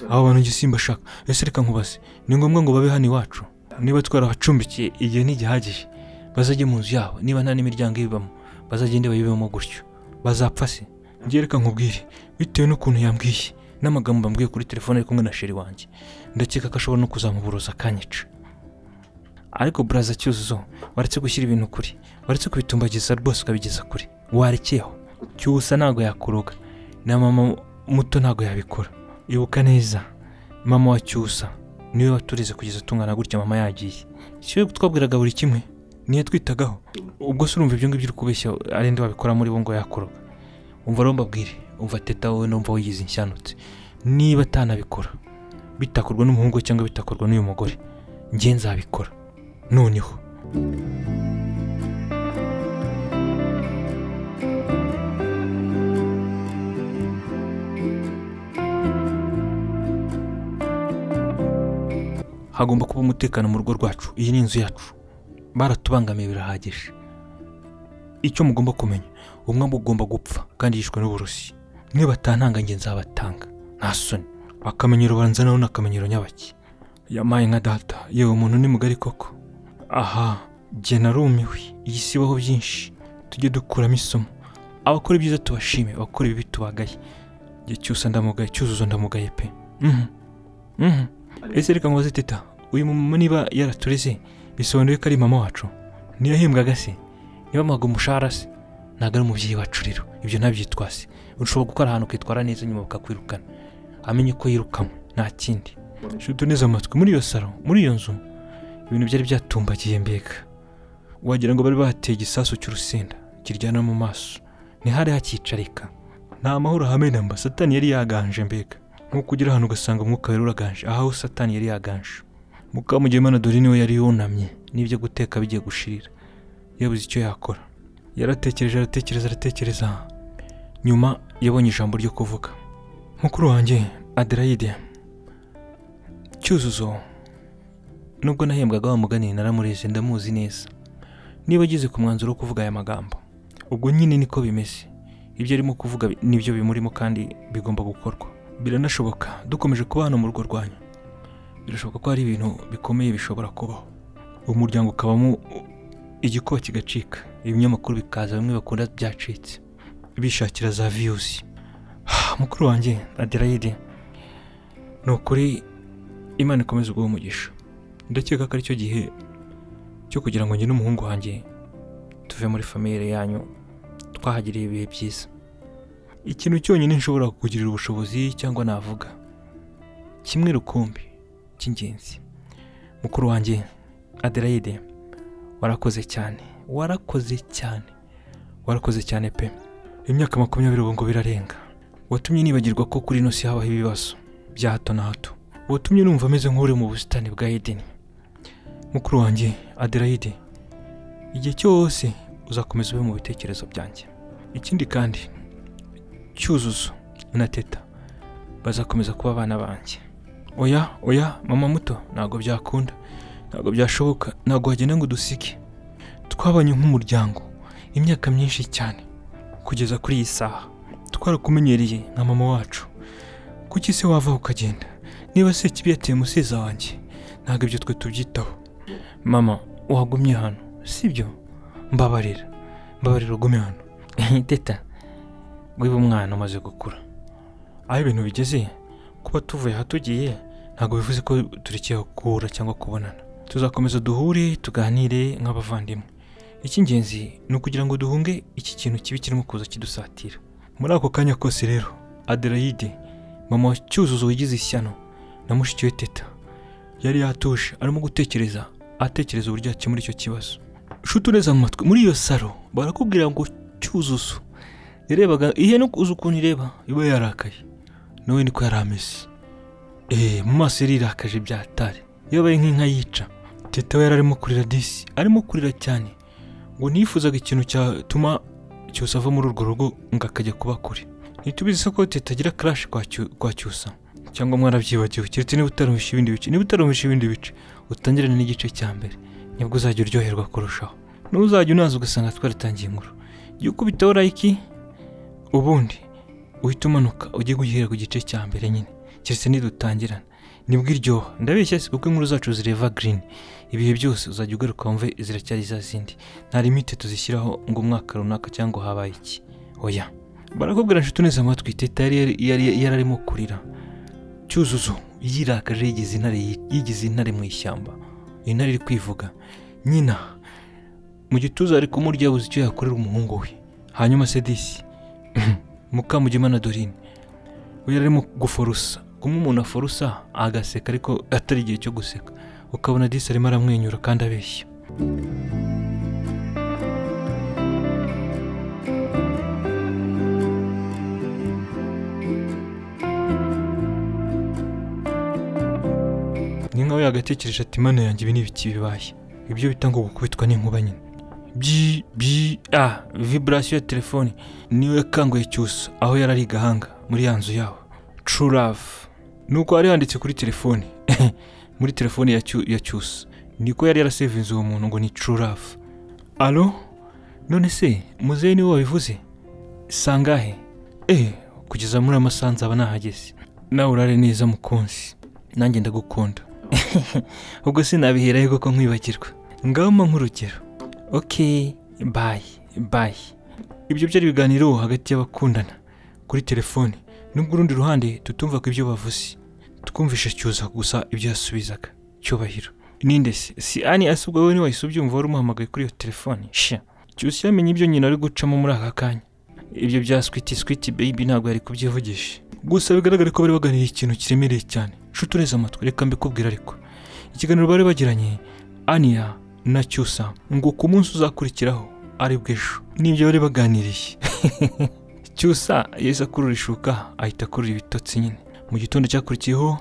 aba bantu njye simba ashaka ese reka nkubaze ni ngombwa ngo babe hano iwacu niba twarabacumbikiye igihe ntigihagije bazajye mu nzu yabo niba nta n'imiryango ibibamo bazagende bayibemo gutyo bazapfa se njye reka nkubwire bitewe n'ukuntu yambwiye n'amagambo bambwiye kuri telefone ari kumwe na sheri wanjye ndakeka ko ashobora no kuzamuburuza akanyica ariko buraza cyuzuzo waretse gushyira ibintu kuri waretse kubitumbagiza rwose ukabigeza kure warekeyeho cyusa ntabwo yakuroga na mama muto ntabwo yabikora ibuka neza mama wa cyusa niwe watureze kugeza tungana gutya mama yagiye si we twabwiraga buri kimwe niyo twitagaho ubwo se urumva ibyo ngibyo uri kubeshya ari ndi wabikora muri bo ngo yakoroga umva rero mbabwire umva teta wowe numva wigize inshyanutse niba atanabikora bitakorwa n'umuhungu we cyangwa bitakorwa n'uyu mugore njye nzabikora noneho hagomba kuba umutekano mu rugo rwacu iyi ni inzu yacu baratubangamiye birahagije icyo mugomba kumenya umwe mugomba gupfa kandi yishwe n'uburozi nibatantanga njye nzabatanga nta soni akamenyero baranzanaho ni akamenyero nyabaki yamaye nka data yewe umuntu ni mugari koko aha jye narumiwe iyi si ibaho byinshi tujye dukuramo isomo abakora ibyiza tubashime abakora ibibi tubagaye igihe cyose ndamugaye cyuzuzo ndamugaye pe Mhm. Mhm. ese reka nkubaze teta uyu mumama niba yaratureze bisobanuye ko ari mama wacu ntiyahembwaga se niba amaga umushahara se ntabwo ari umubyeyi wacu rero ibyo ntabyitwase ushobora gukora ahantu ukitwara neza nyuma bakakwirukana amenye ko yirukanwe nta kindi shutu neza amatwi muri iyo saro muri iyo nzu ibintu byari byatumbagiye mbega wagira ngo bari bahateye igisasu cy'urusenda kiryana mu maso ntihari hakicarika nta mahoro hamwe namba satani yari yaganje mbega nko kugera ahantu ugasanga umwuka wera uraganje aho satani yari yaganje mukamugemana dore niwe yari yunamye n'ibyo guteka bigiye gushirira yabuze icyo yakora yaratekereje aratekereza aratekereza nyuma yabonye ijambo ryo kuvuga mukuru wanjye aderayide cyuzuzo nubwo nahembwaga wa mugani naramureze ndamuzi neza niba ageze ku mwanzuro wo kuvuga aya magambo ubwo nyine niko bimeze ibyo arimo kuvuga bi- nibyo bimurimo kandi bigomba gukorwa biranashoboka dukomeje kuba hano mu rugo rwanyu birashoboka ko hari ibintu bikomeye bishobora kubaho umuryango ukabamo igikuba kigacika ibinyamakuru bikaza bimwe bakunda byacitse bishakira za viyuzi mukuru wanjye aderayide ni ukuri imana ikomeza ubwo umugisha ndakeka ko aricyo gihe cyo kugira ngo njye n'umuhungu wanjye tuve muri famille yanyu twahagiriye ibihe byiza ikintu cyonyine nshobora kukugirira ubushobozi cyangwa navuga kimwe rukumbi cy'ingenzi mukuru wanjye aderayide warakoze cyane warakoze cyane warakoze cyane pe imyaka makumyabiri ubu ngo birarenga watumye nibagirwa ko kuri ino si habaho ibibazo bya hato na hato watumye numva ameze nk'uri mu busitani bwa edeni mukuru wanjye aderayide igihe cyose uzakomeza ube mu bitekerezo byanjye ikindi kandi cyuzuzo na teta bazakomeza kuba abana banjye oya oya mama muto ntabwo byakunda ntabwo byashoboka ntabwo wagenda ngo udusige twabanye nk'umuryango imyaka myinshi cyane kugeza kuri iyi saha twarakumenyereye nka mama wacu kuki se wava ukagenda niba se kibi yateye umusiza wanjye ntabwo ibyo twe tubyitaho mama wagumye hano sibyo mbabarira mbabarira ugumye hano teta wiba umwana umaze gukura aho ibintu bigeze kuba tuvuye aha tugiye ntabwo bivuze ko turekeye guhura cyangwa kubonana tuzakomeza duhure tuganire nk'abavandimwe icy'ingenzi ni ukugira ngo duhunge iki kintu kibi kirimo kuza kidusatira muri ako kanya kose rero aderayide mama wa cyuzuzo wigize ishyano na mushiki we teta yari yatuje arimo gutekereza atekereza uburyo yakemura icyo kibazo nshuti uneze amatwi muri iyo saro barakubwira ngo cyuzuzo yarebaga ihe no kuza ukuntu ireba iba yarakaye nawe niko yari ameze eee mu maso yarirakaje byatare yabaye nk'inka yica teta we yari arimo kurira disi arimo kurira cyane ngo ntiyifuzaga ikintu cyatuma cyose ava muri urwo rugo ngo akajya kuba kure ntitubizi se ko teta agira karashi kwa Cyu- kwa cyusa cyangwa mwarabyibagiwe keretse niba utarumvisha ibindi bice niba utarumvisha ibindi bice utangirane n'igice cya mbere nibwo uzajya uryoherwa kurushaho n'uzajya unaza ugasanga twaratangiye inkuru jya ukubitaho layiki ubundi uhita umanuka ujye guhera ku gice cya mbere nyine keretse nidutangirana nibwo iryoha ndabeshya si kuko inkuru zacu zireva green ibihe byose uzajya ugaruka wumve ziracyari za zindi nta limite tuzishyiraho ngo umwaka runaka cyangwa habaye iki oya barakubwira nshuti neza amatwi teta yari yari yari arimo kurira cyuzuzo yirakaje yigize intare yigize intare mu ishyamba intare iri kwivuga nyina mu gituza ari kumurya yabuze icyo yakorera umuhungu we hanyuma sedisi mukamugimana dorine we yari arimo guforusa kumwe umuntu aforusa agaseka ariko atari igihe cyo guseka ukabona disi arimo aramwenyura kandi abeshya ni nkawe yagatekereje ati mana yanjye ibi ni ibiki bibaye ibyo bita ngo gukubitwa n'inkuba nyine byi byi ah viburasiyo ya telefoni niyo yakanguye cyusa aho yari ari i gahanga muri ya nzu yawe true love nuko hari handitse kuri telefoni muri telefoni ya Cyu- ya cyusa niko yari yarasevinze uwo muntu ngo ni true love alo none se muzehe niwe wabivuze sangahe eh kugeza muri amasaha nzaba nahageze nawe urare neza mukunzi nanjye ndagukunda ubwo sinabiherayo kuko nkwibagirwa ngaho mpa nk'urugero ok bayi bayi ibyo byari ibiganiro hagati y'abakundana kuri telefone nubwo urundi ruhande tutumva ko ibyo bavuze twumvishe cyuza gusa ibyo yasubizaga cyubahiro ninde se si ani ase ubwo wowe ntiwahise ubyumva wari umuhamagaye kuri iyo telefone shya cyusa yamenye ibyo nyina ari gucamo muri aka kanya ibyo bya switi switi baby ntabwo yari kubyivugisha gusa bigaragara ko bari baganiriye ikintu kiremereye cyane nshuti ureze amatwi reka mbikubwira ariko ikiganiro bari bagiranye aniya na cyusa ngo ku munsi uzakurikiraho ari bw'ejo n'ibyo bari baganiriye cyusa yahise akurura ishuka ahita akurura ibitotsi nyine mu gitondo cyakurikiyeho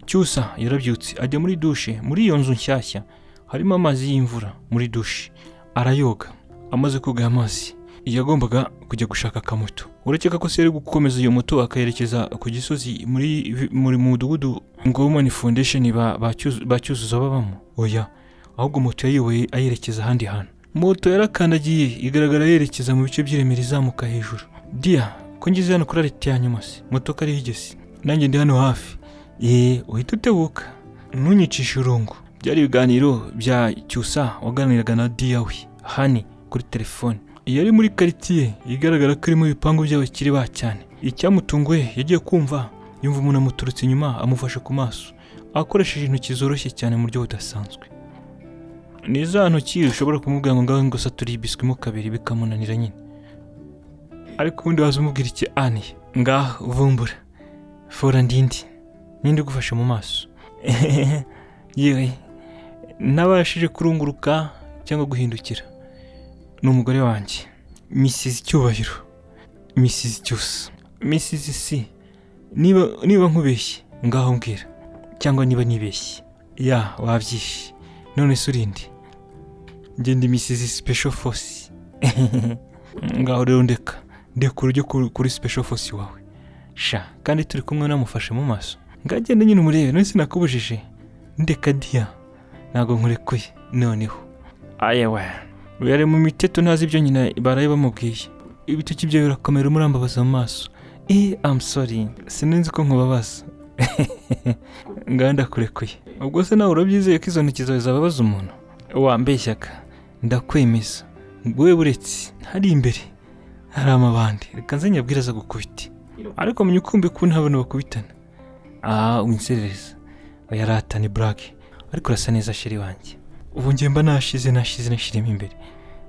cyusa yarabyutse ajya muri dushe muri iyo nzu nshyashya harimo amazi y'imvura muri dushe arayoga amaze koga aya mazi yagombaga kujya gushaka akamoto urakeka ko se yari gukomeza iyo moto akayerekeza ku gisozi muri muri mudugudu ngomani foundation ba- ba Cyuzu- ba cyuzuzo babamo oya ahubwo moto yayiyoboye ayerekeza ahandi hantu moto yarakandagiye igaragara yerekeza mu bice by'iremera izamuka hejuru dia ko ngize hano kuri arete ya nyuma se moto ariho igeze nanjye ndi hano hafi yee uhita utebuka ntunyicishe urungu byari ibiganiro bya cyusa waganiraga na dia we hani kuri telefone iyo ari muri quartier igaragara ko irimo ibipangu by'abakire ba cyane icyamutunguye yagiye kumva yumva umuntu amuturutse inyuma amufashe ku maso akoresheje intoki zoroshye cyane mu buryo budasanzwe ni za ntoki ushobora kumubwira ngo ngaho ngo saturiye ibisikimo kabiri bikamunanira nyine ariko ubundi waza umubwira iki aniye ngaho uvumbura fora ndindi ninde ugufashe mu maso yewe ntabashije kurunguruka cyangwa guhindukira ni umugore wanjye misizi icyubahiro misizi cyose misizi si niba niba nkubeshye ngaho mbwira cyangwa niba nibeshye ya wabyishye none se urinde ngende misizi special force ngaho rero ndeka ndekura ujye kuri- kuri special force wawe sha kandi turi kumwe namufashe mu maso ngagende nyine umurebe none sinakubujije ndeka diya ntabwo nkurekuye noneho ayewe uyu ari mu miteto ntazi ibyo nyina baraye bamubwiye ibitoki bye birakomera umurambabaza mu maso i amu sori sinzi ko nkubabaza nganda kurekuye ubwo se nawe urabyizeye ko izo ntoki zawe zababaza umuntu wambeshyaga ndakwemeza wowe buretse hari imbere hari amabandi reka nze nyabwire aza gukubita ariko menya ukumbi ko ntabona bakubitana aha winserereza oya ratani burake ariko urasa neza shiri wanjye ubu njye mba nashize nashize nashirimo imbere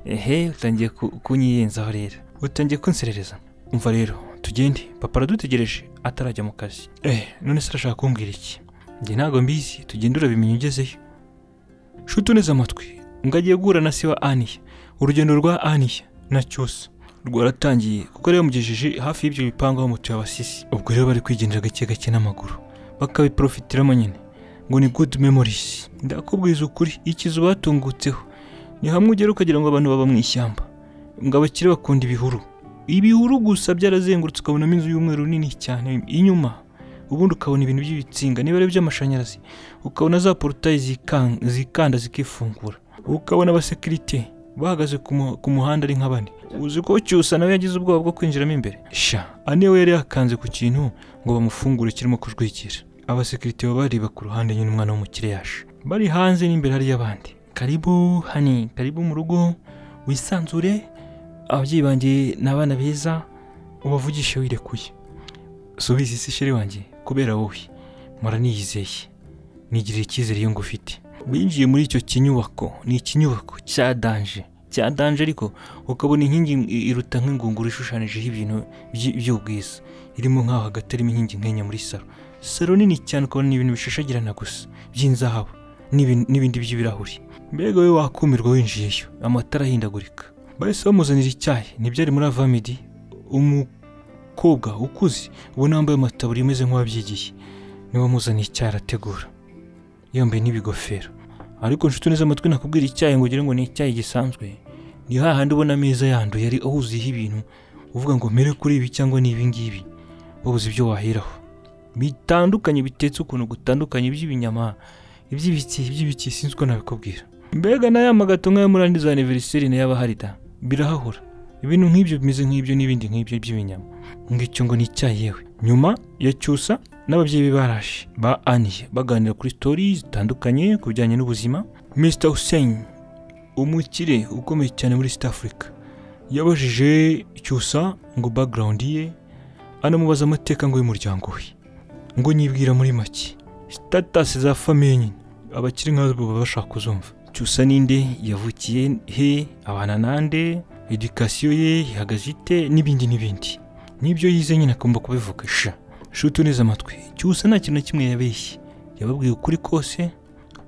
ehe utangiye ku- kunyiyenzaho rero utangiye kunserereza umva rero tugende papa aradutegereje atarajya mu kazi eh none se arashaka kumbwira iki njye ntabwo mbizi tugende urabimenya ugezeyo nshuti uneze amatwi ngo agiye guhura na se wa aniya urugendo rwa aniya na cyose rwaratangiye kuko yari yamugejeje hafi y'ibyo bipangu aho mutuye abasisi ubwo rero bari kwigendera gake gake n'amaguru bakabiprofitiramo nyine ngo ni good memories ndakubwiza ukuri ikizu batungutseho ni hamwe ugera ukagira ngo abantu baba mu ishyamba ngo abakire bakunda ibihuru ibihuru gusa byarazengurutse ukabonamo inzu y'umweru nini cyane inyuma ubundi ukabona ibintu by'ibitsinga niba ari iby'amashanyarazi ukabona za porotayi zikan- zikanda zikifungura ukabona abasekirite bahagaze ku mu- ku muhanda ari nka bane uzi ko cyusa nawe yagize ubwoba bwo kwinjiramo imbere sha ane we yari yakanze ku kintu ngo bamufungure kirimo kujwigira abasekirite baba bareba ku ruhande nyine umwana w'umukire yaje bari hanze n'imbere hari y'abandi karibu hani karibu mu rugo wisanzure ababyeyi banjye ni abana beza ubavugishe wirekuye subiza isi sheri wanjye kubera wowe mpora niyizeye nigirira icyizere iyo ngufite binjiye muri icyo kinyubako ni ikinyubako cya danje cya danje ariko ukabona inkingi i- iruta nk'ingunguru ishushanyijeho ibintu by- by'ubwiza irimo nk'aho hagati harimo inkingi nkenya muri salo salo nini cyane ukabona ni ibintu bishashagirana gusa by'inzahabu n'ibin- n'ibindi by'ibirahuri mbega wowe wakumirwa winjiyeyo amatara ahindagurika bahise bamuzanira icyayi ntibyari muri avamidi umukobwa ukuze ubona wambaye amataburiya umeze nk'uwabyigiye niwe wamuzaniye icyayi arategura yambaye n'ibigofero ariko nshuti neza amatwi nakubwira icyayi ngo ugire ngo ni icyayi gisanzwe ni hahandi ubona ameza yanduye yari ahuzuyeho ibintu uvuga ngo mere kuri ibi cyangwa ni ibingibi wabuze ibyo waheraho bitandukanye bitetse ukuntu gutandukanye iby'ibinyama iby'ibiki iby'ibiki sinzi uko nabikubwira mbega n'aya magato nk'ayo muri andi za aniveriseri n'ayaba hari da birahahora ibintu nk'ibyo bimeze nk'ibyo n'ibindi nk'ibyo by'ibinyama ngicyo ngo ni icyayi yewe nyuma ya cyusa n'ababyeyi be baraje ba aniye baganira kuri sitori zitandukanye ku bijyanye n'ubuzima mr hussein umukire ukomeye cyane muri east africa yabajije cyusa ngo background ye anamubaza amateka ngo y'umuryango we ngo nyibwira muri make sitatasi za famiye nyine abakiri nk'abo baba bashaka kuzumva cyusa ninde yavukiye he abana nande edikasiyo ye ihagaze ite n'ibindi n'ibindi n'ibyo yize nyine agomba kubivuga sha shuti neza amatwi cyusa nta kintu na kimwe yabeshye yababwiye ukuri kose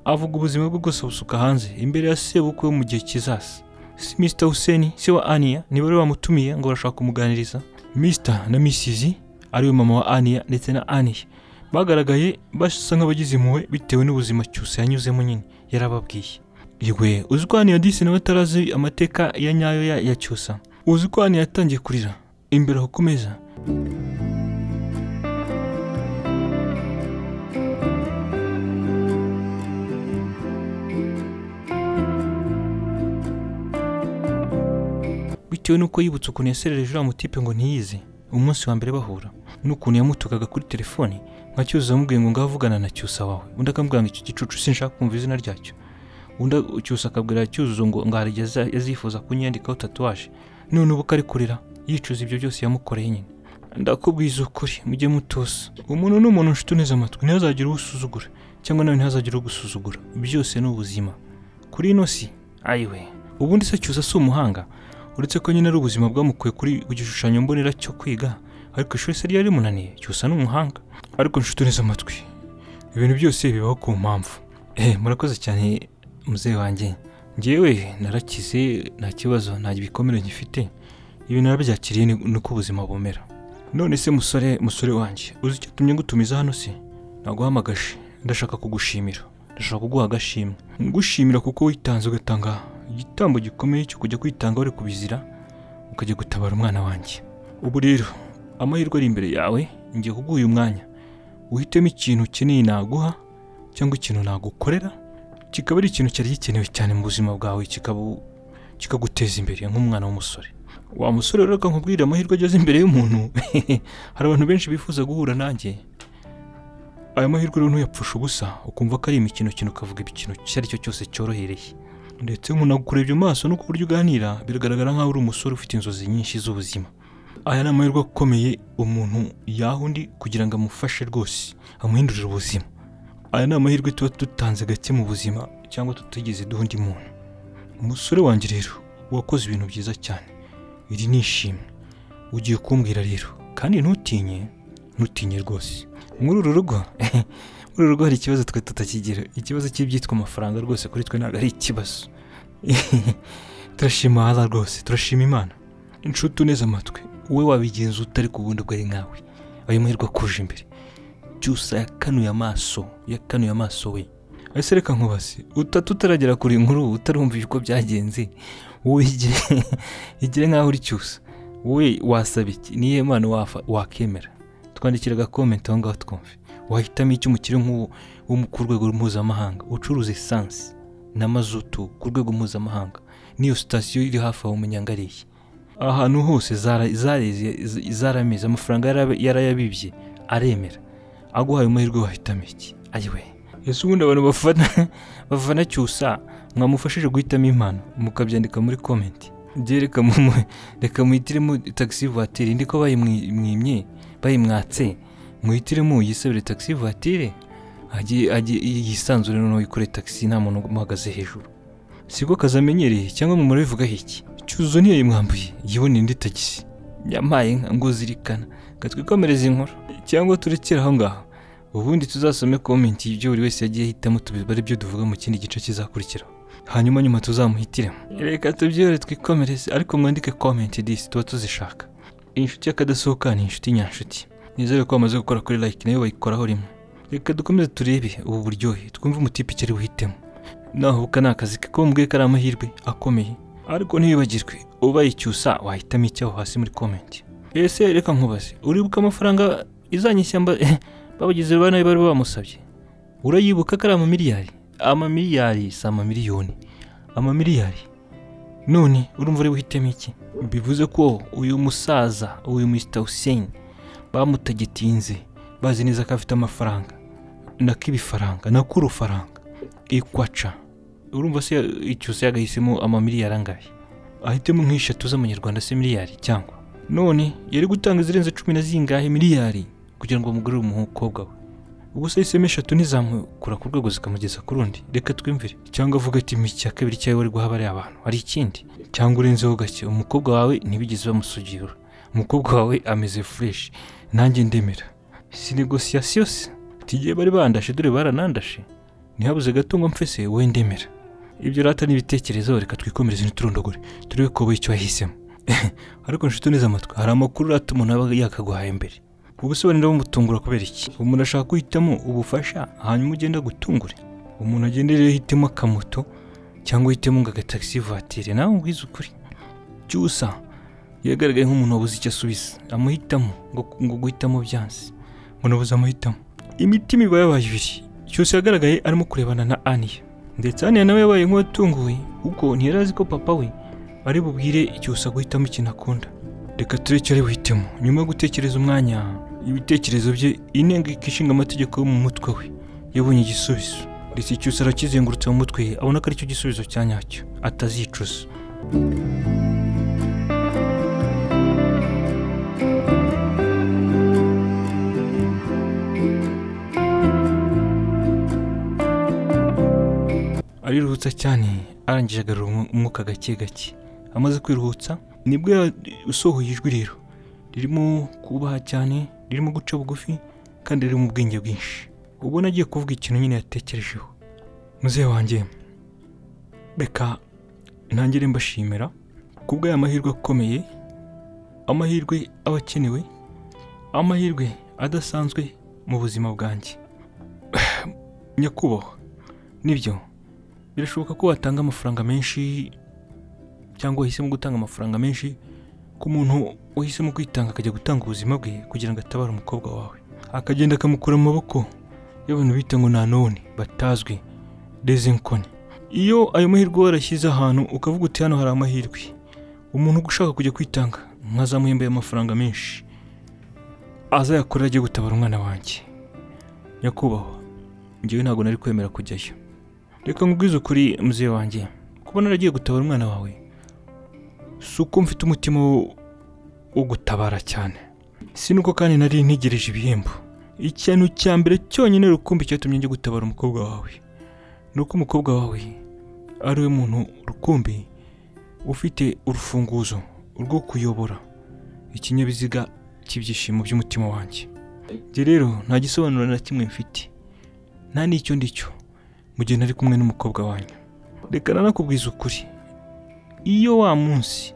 avuga ubuzima bwe bwose busuka hanze imbere ya sebukwe wo mu gihe kizaza si mr hussein se wa aniya ni bari bamutumiye ngo barashaka kumuganiriza mr na misizi ariwe mama wa aniya ndetse na aniya bagaragaye basa nk'abagize impuhwe bitewe n'ubuzima cyose yanyuzemo nyine yarababwiye yigwe uzi ko hano yadise nawe atarazi amateka ya nyayo ya, ya cyusa uzi ko hano yatangiye kurira imbere aho ku meza bitewe n'uko yibutse ukuntu yaserereje uriya mutipe ngo ntiyize umunsi wa mbere bahura n'ukuntu yamutukaga kuri telefone nka cyuzuzo amubwiye ngo ngaho avugana na cyusa wawe undi akamubwira ngo icyo gicucu sinshaka kumva izina ryacyo undi cyusa akabwira cyuzuzo ngo ngo hari igihe aza- azifuza kunyiyandikaho tatuwaje none ubu arikurira yicuza ibyo byose yamukoreye nyine ndakubwiza ukuri mujye mutuza umuntu ni umuntu nshuti uneze amatwi ntihazagire uwo usuzugura cyangwa nawe ntihazagire uwo gusuzugura byose ni ubuzima kuri ino si ayiwe ubundi se cyuza si umuhanga uretse ko nyine ari ubuzima bwamukuye kuri ku gishushanyo mbonera cyo kwiga ariko ishuri se ryari rimunaniye cyusa ni umuhanga ariko nshuti uneze amatwi ibintu byose bibaho ku mpamvu eh murakoze cyane muzehe wanjye ngewe narakize nta kibazo nta bikomere ngifite ibintu narabyakiriye ni ni uko ubuzima bumera none se musore musore wanjye uzi icyo tumye ngutumiza hano se naguhamagaje ndashaka kugushimira ndashaka kuguha agashimwe ngushimira kuko witanze ugatanga igitambo gikomeye cyo kujya kwitanga wari kubizira ukajya gutabara umwana wanjye ubu rero amahirwe ari imbere yawe ngiye kuguha uyu mwanya uhitemo ikintu ukeneye naguha cyangwa ikintu nagukorera kikaba ari ikintu cyari gikenewe cyane mu buzima bwawe kikaba kikaguteza imbere nk'umwana w'umusore wa musore rero reka nkubwire amahirwe ageze imbere y'umuntu hari abantu benshi bifuza guhura nanjye aya mahirwe rero ntuyapfushe ubusa ukumva ko ari imikino kino ukavuga ikintu icyo ari cyo cyose cyorohereye ndetse nkunagukurebye mu maso no ku buryo uganira biragaragara nk'aho uri umusore ufite inzozi nyinshi z'ubuzima aya ni amahirwe akomeye umuntu yaha undi kugira ngo amufashe rwose amuhindurire ubuzima aya ni amahirwe tuba dutanze gake mu buzima cyangwa tutigeze duha undi muntu umusore wanjye rero wakoze ibintu byiza cyane iri ni ishimwe ugiye kumbwira rero kandi ntutinye ntutinye rwose muri uru rugo muri uru rugo hari ikibazo twe tutakigira ikibazo cy'ibyitwa amafaranga rwose kuri twe ntabwo ari ikibazo turashima ahaza rwose turashima imana inshuti uneze amatwi wowe wabigenza utari ku bundi bwari nkawe ayo mahirwe akuje imbere cyusa yakanuye amaso yakanuye amaso we ese reka nkubaze utatu utaragera kure inkuru utarumvisha uko byagenze wowe igire igire nkaho uri cyusa wowe wasaba iki niyo mpano wafa- wakemera twandikira agakomenti aho ngaho twumve wahitamo icyo umukire nk'uwo wo mu- ku rwego mpuzamahanga ucuruza esansi na mazutu ku rwego mpuzamahanga n'iyo sitasiyo iri hafi aho umunyangariye ahantu hose zara- zareze z- zarameze amafaranga yarab- yarayabibye aremera aguhaye amahirwe wahitamo iki ayiwe ese ubundi abantu bafana bafana cyusa mwamufashije guhitamo impano mukabyandika muri komenti njye reka mu- reka muhitiremo taxi voiture indi ko bayimwimye bayimwatse muhitiremo yisabire taxi voiture ajye- ajye yisanzure noneho yikore taxi nta muntu umuhagaze hejuru siko kazi amenyereye cyangwa mu murabivugaho iki cyuzo niyo yimwambuye yiboneye indi tagisi yampaye nka ngo zirikana katwikomereza inkuru cyangwa turekere aho ngaho ubundi tuzasome komenti y'ibyo buri wese yagiye ahitamo tubibare ibyo duvuga mu kindi gice kizakurikiraho hanyuma nyuma tuzamuhitiremo reka tubyihore twikomereze ariko mwandike komenti disi tuba tuzishaka inshuti y'akadasohoka ni inshuti nyanshuti nizere ko bamaze gukora kuri like nayo bayikoraho rimwe reka dukomeze turebe ubu buryohe twumve umutipe icyo ari buhitemo naho buka ni akazi ke ko mbwiye ko ari amahirwe akomeye ariko ntibibagirwe ubaye icyusa wahitamo icyaho hasi muri komenti ese reka nkubaze uribuka amafaranga izanyishyamba babagize ba nabi bari bamusabye urayibuka ko ari amamiliyari amamiliyari si amamiliyoni amamiliyari none urumva uri buhitemo iki bivuze ko uyu musaza uyu mr hussein bamutagitinze bazi neza ko afite amafaranga nak'ibifaranga nak'urufaranga ikwaca urumva se icyusa yagahisemo amamiliyari angahe ahitemo nk'eshatu z'amanyarwanda se miliyari cyangwa none yari gutanga izirenze cumi na zingahe miliyari kugira ngo bamugurire umukobwa we ubwo se hisemo eshatu ntizamukura ku rwego zikamugeza ku rundi reka twimvire cyangwa avuga ati "Mi icya kabiri cyawe wari guha bariya abantu hari ikindi cyangwa urenzeho gake umukobwa wawe ntibigeze bamusugirura umukobwa wawe ameze fureshi nanjye ndemera si negosiyasiyo se tigiye bari bandashe dore baranandashe ntihabuze gato ngo mfese wowe ndemera ibyo rata n'ibitekerezo reka twikomereze ntiturondogore turebe ko wowe icyo wahisemo ariko nshuti uneze amatwi hari amakuru rata umuntu aba yakaguhaye mbere ubusobanuro bumutungura kubera iki umuntu ashaka guhitamo ubufasha hanyuma ugenda agutungure umuntu agenda rero ahitemo akamoto cyangwa uhitemo ngo agatagisi vatire nawe ubwize ukuri cyusa yagaragaye nk'umuntu wabuze icyo asubiza amuhitamo ngo ngo guhitamo byanze umuntu abuze amahitamo imitima iba yabaye ibiri cyose yagaragaye arimo kurebana na aniya ndetse aniya nawe yabaye nk'uwatunguwe kuko ntiyari azi ko papa we ari bubwire cyose guhitamo ikintu akunda reka turebe icyo ari buhitemo nyuma yo gutekereza umwanya ibitekerezo bye inteko ishinga amategeko yo mu mutwe we yabonye igisubizo ndetse cyose arakizengurutse mu mutwe abona ko aricyo gisubizo cya nyacyo atazicuza ariruhutsa cyane arangije agarura umwu- umwuka gake gake amaze kwiruhutsa nibwo yasohoye ijwi rero ririmo kubaha cyane ririmo guca bugufi kandi ririmo ubwenge bwinshi ubona agiye kuvuga ikintu nyine yatekerejeho muzehe wanjye reka ntangire mbashimira kubw'aya mahirwe akomeye amahirwe aba akenewe amahirwe adasanzwe mu buzima bwanjye nyakubahwa nibyo birashoboka ko watanga amafaranga menshi cyangwa wahisemo gutanga amafaranga menshi ku muntu wahisemo kwitanga akajya gutanga ubuzima bwe kugira ngo atabare umukobwa wawe akagenda akamukura mu maboko y'abantu bita ngo nta none batazwi dezinkoni iyo ayo mahirwe warashyize ahantu ukavuga uti hano hari amahirwe umuntu ushaka kujya kwitanga nkazamuhembaye amafaranga menshi azayakorera agiye gutabara umwana wanjye nyakubahwa njyewe ntabwo nari kwemera kujyayo reka nkubwize ukuri muzehe wanjye kuba naragiye gutabara umwana wawe si uko mfite umutima wo- wo gutabara cyane si nuko kandi nari ntegereje ibihembo ikintu cya mbere cyonyine rukumbi cyatumye njya gutabara umukobwa wawe ni uko umukobwa wawe ari we muntu rukumbi ufite urufunguzo rwo kuyobora ikinyabiziga cy'ibyishimo by'umutima wanjye njye rero nta gisobanuro na kimwe mfite nta n'icyo ndicyo mu gihe nari kumwe n'umukobwa wanyu reka nanakubwiza ukuri iyo wa munsi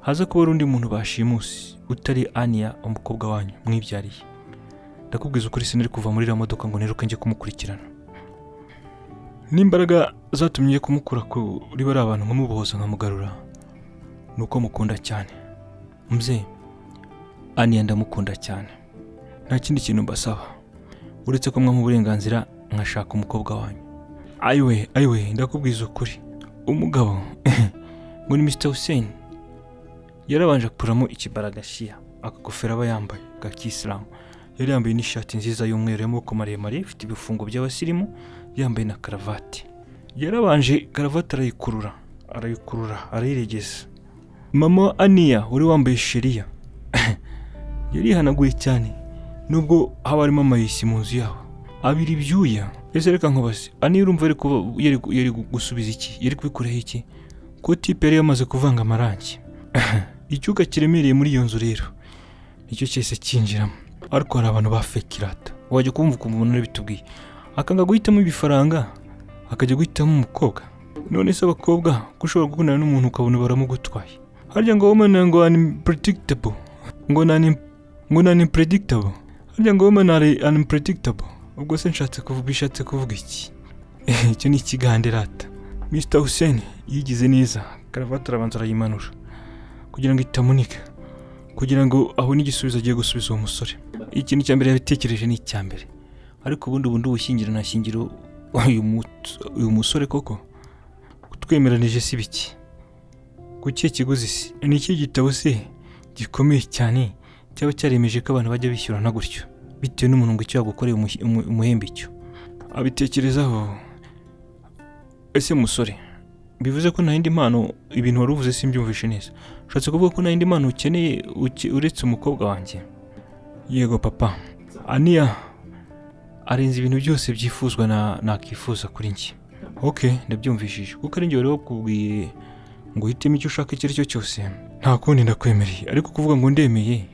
haza kuba ari undi muntu bashimusi utari aniya umukobwa wanyu mwibyariye ndakubwiza ukuri sinari kuva muri iriya modoka ngo niruke njye kumukurikirana n'imbaraga zatumye njye kumukura kuri bariya abantu nkamubohoza nkamugarura ni uko mukunda cyane mubyeyi aniya ndamukunda cyane nta kindi kintu mbasaba uretse ko mwampa uburenganzira nkashaka umukobwa wanyu ayiwe ayiwe ndakubwiza ukuri umugabo ngo ni mr hussein yarabanje akuramo ikibaragashiya akagofero aba yambaye bwa kisilamu yari yambaye n'ishati nziza y'umweru y'amaboko maremare ifite ibifungo by'abasirimu yambaye na karavati yarabanje karavati arayikurura arayikurura arayiregeza mama aniya wari wambaye sheriya yarihanaguye cyane nubwo haba harimo amayisi mu nzu yabo abira ibyuya ese reka nkubaze ani urumva yari kuba yari yari gusubiza iki yari kubikuraho iki ko tipe yari yamaze kuvanga amarangi icyuka kiremereye muri iyo nzu rero nicyo cyahise cyinjiramo ariko hari abantu ba fekirata wajya kumva ukuntu umuntu arabitubwiye akanga guhitamo ibifaranga akajya guhitamo umukobwa none se abakobwa ko ushobora gukundana n'umuntu ukabona baramugutwaye harya ngo women ngo ani predictable ngo nani ngo nani predictable harya ngo women ari unpredictable ubwo se nshatse kuvuga ishatse kuvuga iki icyo ni ikiganderata mr hussein yigize neza karavati arabanza arayimanura kugira ngo itamunika kugira ngo abone igisubizo agiye gusubiza uwo musore ikintu cya mbere yabitekereje ni icya mbere ariko ubundi bundi ubushyingiro ntashyingiro uyu mut- uyu musore koko twemeranije si biki ku kihe kiguzi se ni ikihe gitabo se gikomeye cyane cyaba cyaremeje ko abantu bajya bishyurana gutyo bitewe n'umuntu ngo icyo yagukoreye umuhi- umu- umuhembe icyo abitekerezaho ese musore bivuze ko nta yindi mpano ibintu wari uvuze simbyumvishe neza ushatse kuvuga ko nta yindi mpano ukeneye uke- uretse umukobwa wanjye yego papa aniya arenze ibintu byose byifuzwa na nakwifuza kuri njye ok ndabyumvishije kuko ari njye wari wakubwiye ngo uhitemo icyo ushaka icyo ari cyo cyose nta kundi ndakwemereye ariko kuvuga ngo ndemeye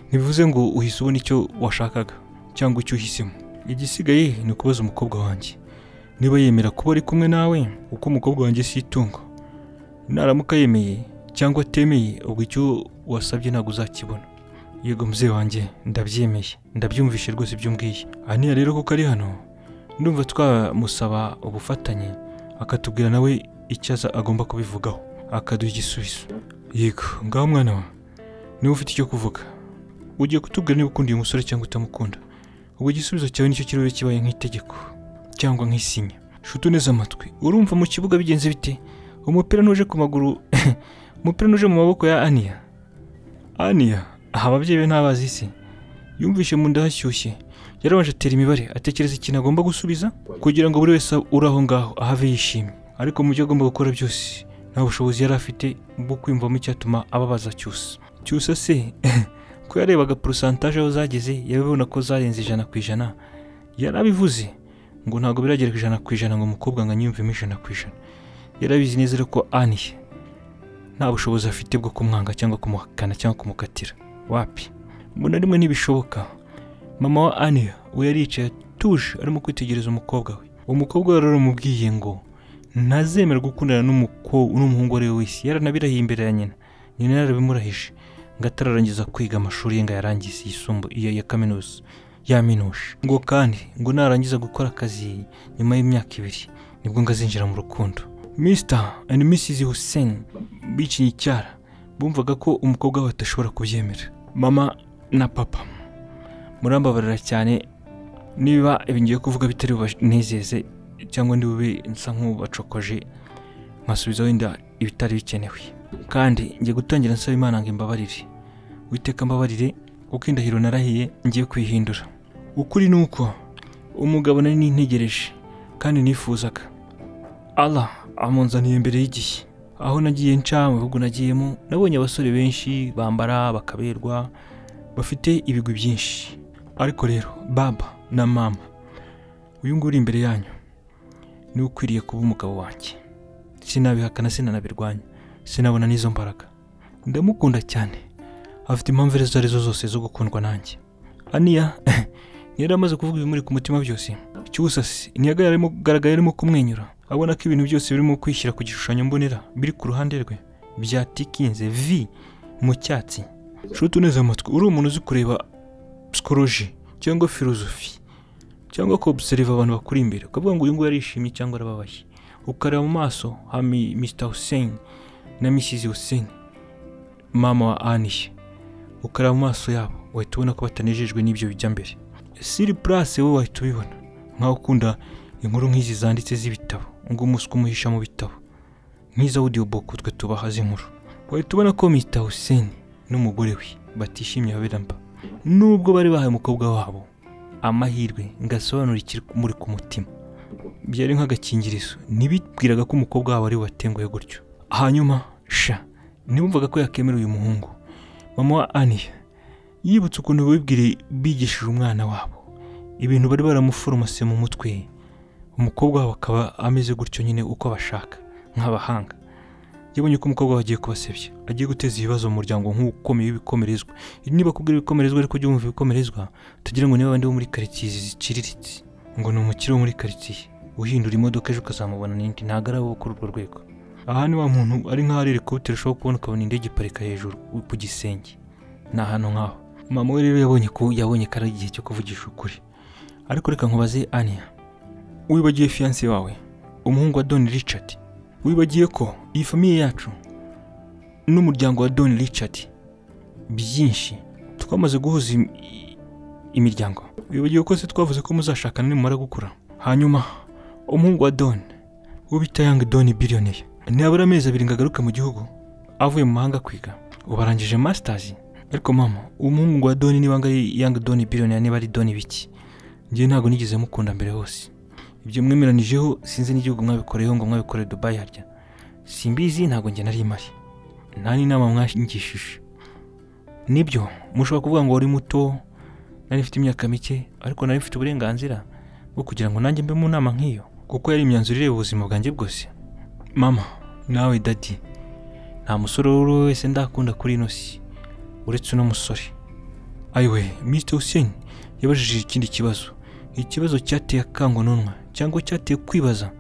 ntibivuze ngo uhise ubona icyo washakaga cyangwa icyo uhisemo igisigaye ni ukubaza umukobwa wanjye niba yemera kuba ari kumwe nawe kuko umukobwa wanjye si itungo naramuka yemeye cyangwa atemeye ubwo icyo wasabye ntabwo uzakibona yego muzee wanjye ndabyemeye ndabyumvishe rwose ibyo umbwiye aniya rero kuko ari hano ndumva twamusaba ubufatanye akatubwira nawe icyo aza agomba kubivugaho akaduha igisubizo yego ngaho mwana wa niba ufite icyo kuvuga ugiye kutubwira niba ukunda uyu musore cyangwa utamukunda ubwo igisubizo cyawe nicyo kiriho kibaye nk'itegeko cyangwa nk'isinya shuti neza amatwi urumva mu kibuga bigenze bite umupira ntuje ku maguru umupira ntuje mu maboko ya aniya aniya aha ababyeyi be ntabazi se yumvishe mu nda hashyushye yarabanje atera imibare atekereza ikintu agomba gusubiza kugira ngo buri wese uri aho ngaho ahave yishimye ariko mu byo agomba gukora byose nta bushobozi yari afite bwo kwiyumvamo icyatuma ababaza cyusa cyusa se ko yarebaga porosantaje aho zageze yabibona ko zarenze ijana ku ijana yarabivuze ngo ntabwo biragera ku ijana ku ijana ngo umukobwa ngo anyiyumvemo ijana ku ijana yarabizi neza rero ko aniye nta bushobozi afite bwo kumwanga cyangwa kumuhakana cyangwa kumukatira wapi ngo na rimwe ntibishoboka mama wa aniya we yari yicaye atuje arimo kwitegereza umukobwa we uwo mukobwa we yaramubwiye ngo ntazemera gukundana n'umuko- n'umuhungu uwo ari we wese yaranabirahiye imbere ya nyina nyina yarabimurahije ngo atararangiza kwiga amashuri ye ngo ayarangize yisumbu iya ya kaminuza yaminuje ngo kandi ngo narangiza gukora akazi nyuma y'imyaka ibiri nibwo ngo azinjira mu rukundo Mr and Mrs Hussein bicinye icyara bumvaga ko umukobwa we atashobora kubyemera mama na papa murambabarira cyane niba ibi ngiye kuvuga bitari bubanezeze cyangwa ntibube nsa nk'ubacokoje nkasubiza wenda ibitari bikenewe kandi ngiye gutangira nsaba imana ngo imbabarire witeka mbabarire kuko indahiro narahiye ngiye kwihindura ukuri ni uko umugabo nari nintegereje kandi nifuzaga Allah amunzaniye mbere y'igihe aho nagiye nca mu bihugu nagiyemo nabonye abasore benshi bambara bakaberwa bafite ibigwi byinshi ariko rero baba na mama uyu nguyu uri imbere yanyu niwe ukwiriye kuba umugabo wanjye sinabihakana sinanabirwanya sinabona n'izo mbaraga ndamukunda cyane afite impamvu izo arizo zose zo gukundwa nanjye aniya yari amaze kuvuga ibimuri ku mutima byose cyusasi ntiyaga yarimo kugaragara yarimo kumwenyura abona ko ibintu byose birimo kwishyira ku gishushanyo mbonera biri ku ruhande rwe byatikinze vi mu cyatsi nshuti uneze amatwi uri umuntu uzi kureba psikoloji cyangwa filozofi cyangwa kubuseriva abantu bakuri imbere ukavuga ngo uyu nguyu arishimye cyangwa arababaye ukareba mu maso ha mi- Mr Hussein na Mrs Hussein mama wa Aniye ukareba mu maso yabo wahita ubona ko batanejejwe n'ibyo bijya mbere Siri Place wowe wahita ubibona nkaho ukunda inkuru nk'izi zanditse z'ibitabo ngo umuswa umuhisha mu bitabo nk'izo audio book twe tubaha z'inkuru wahita ubona ko Mr Hussein n'umugore we batishimye babirampa nubwo bari bahaye umukobwa wabo amahirwe ngasobanura muri ku mutima byari nk'agakingirizo ntibibwiraga ko umukobwa wabo ari watenguye gutyo hanyuma sha ntibumvaga ko yakemera uyu muhungu mama wa aniya yibutse ukuntu bibwire bigishije umwana wabo ibintu bari baramuforomase mu mutwe umukobwa wabo akaba ameze gutyo nyine uko bashaka nk'abahanga yabonye ko umukobwa we agiye kubasebya agiye guteza ibibazo mu muryango nk'ukomeye w'ibikomerezwa niba kubwira ibikomerezwa ariko jya wumva ibikomerezwa tugira ngo niba abandi bo muri karitsiye izi ziciriritse ngo ni umukire wo muri karitsiye uhindura imodoka ejo ukazamubona n'indi ntabwo ari abo kuri urwo rwego aha ni wa muntu ari nk'aho ari helikopiteri ushobora kubona ukabona indege iparika hejuru ku gisenge ni ahantu nk'aho mama we rero yabonye ko yabonye ko ari igihe cyo kuvugisha ukuri ariko reka nkubaze aniya wibagiye fiyanse wawe umuhungu wa doni richard wibagiye ko iyi famiye yacu n'umuryango wa doni richard byinshi twamaze guhuza im- i- imiryango wibagiwe ko se twavuze ko muzashakana nimumara gukura hanyuma umuhungu wa don uwo bita yangi doni biliyoneri ntiyabura amezi abiri ngo agaruke mu gihugu avuye mu mahanga kwiga ubu arangije masitazi ariko mama umuhungu wa doni niba ari yangi doni biliyoneri niba ari doni biki njyewe ntabwo nigeze mukunda mbere hose ibyo mwemeranijeho sinzi n'igihugu mwabikoreyeho ngo mwabikoreye dubayi harya simbizi ntabwo njye nari mari nta n'inama mwangishije nibyo mushobora kuvuga ngo wari muto nari mfite imyaka mike ariko nari mfite uburenganzira bwo kugira ngo nanjye mbe mu nama nk'iyo kuko yari imyanzuro ireba ubuzima bwanjye bwose mama nawe dadi nta musore uwo ari we wese ndakunda kuri ino si uretse uno musore ayiwe Mr Hussein yabajije ikindi kibazo ikibazo cyateye akangononwa cyangwa cyateye kwibaza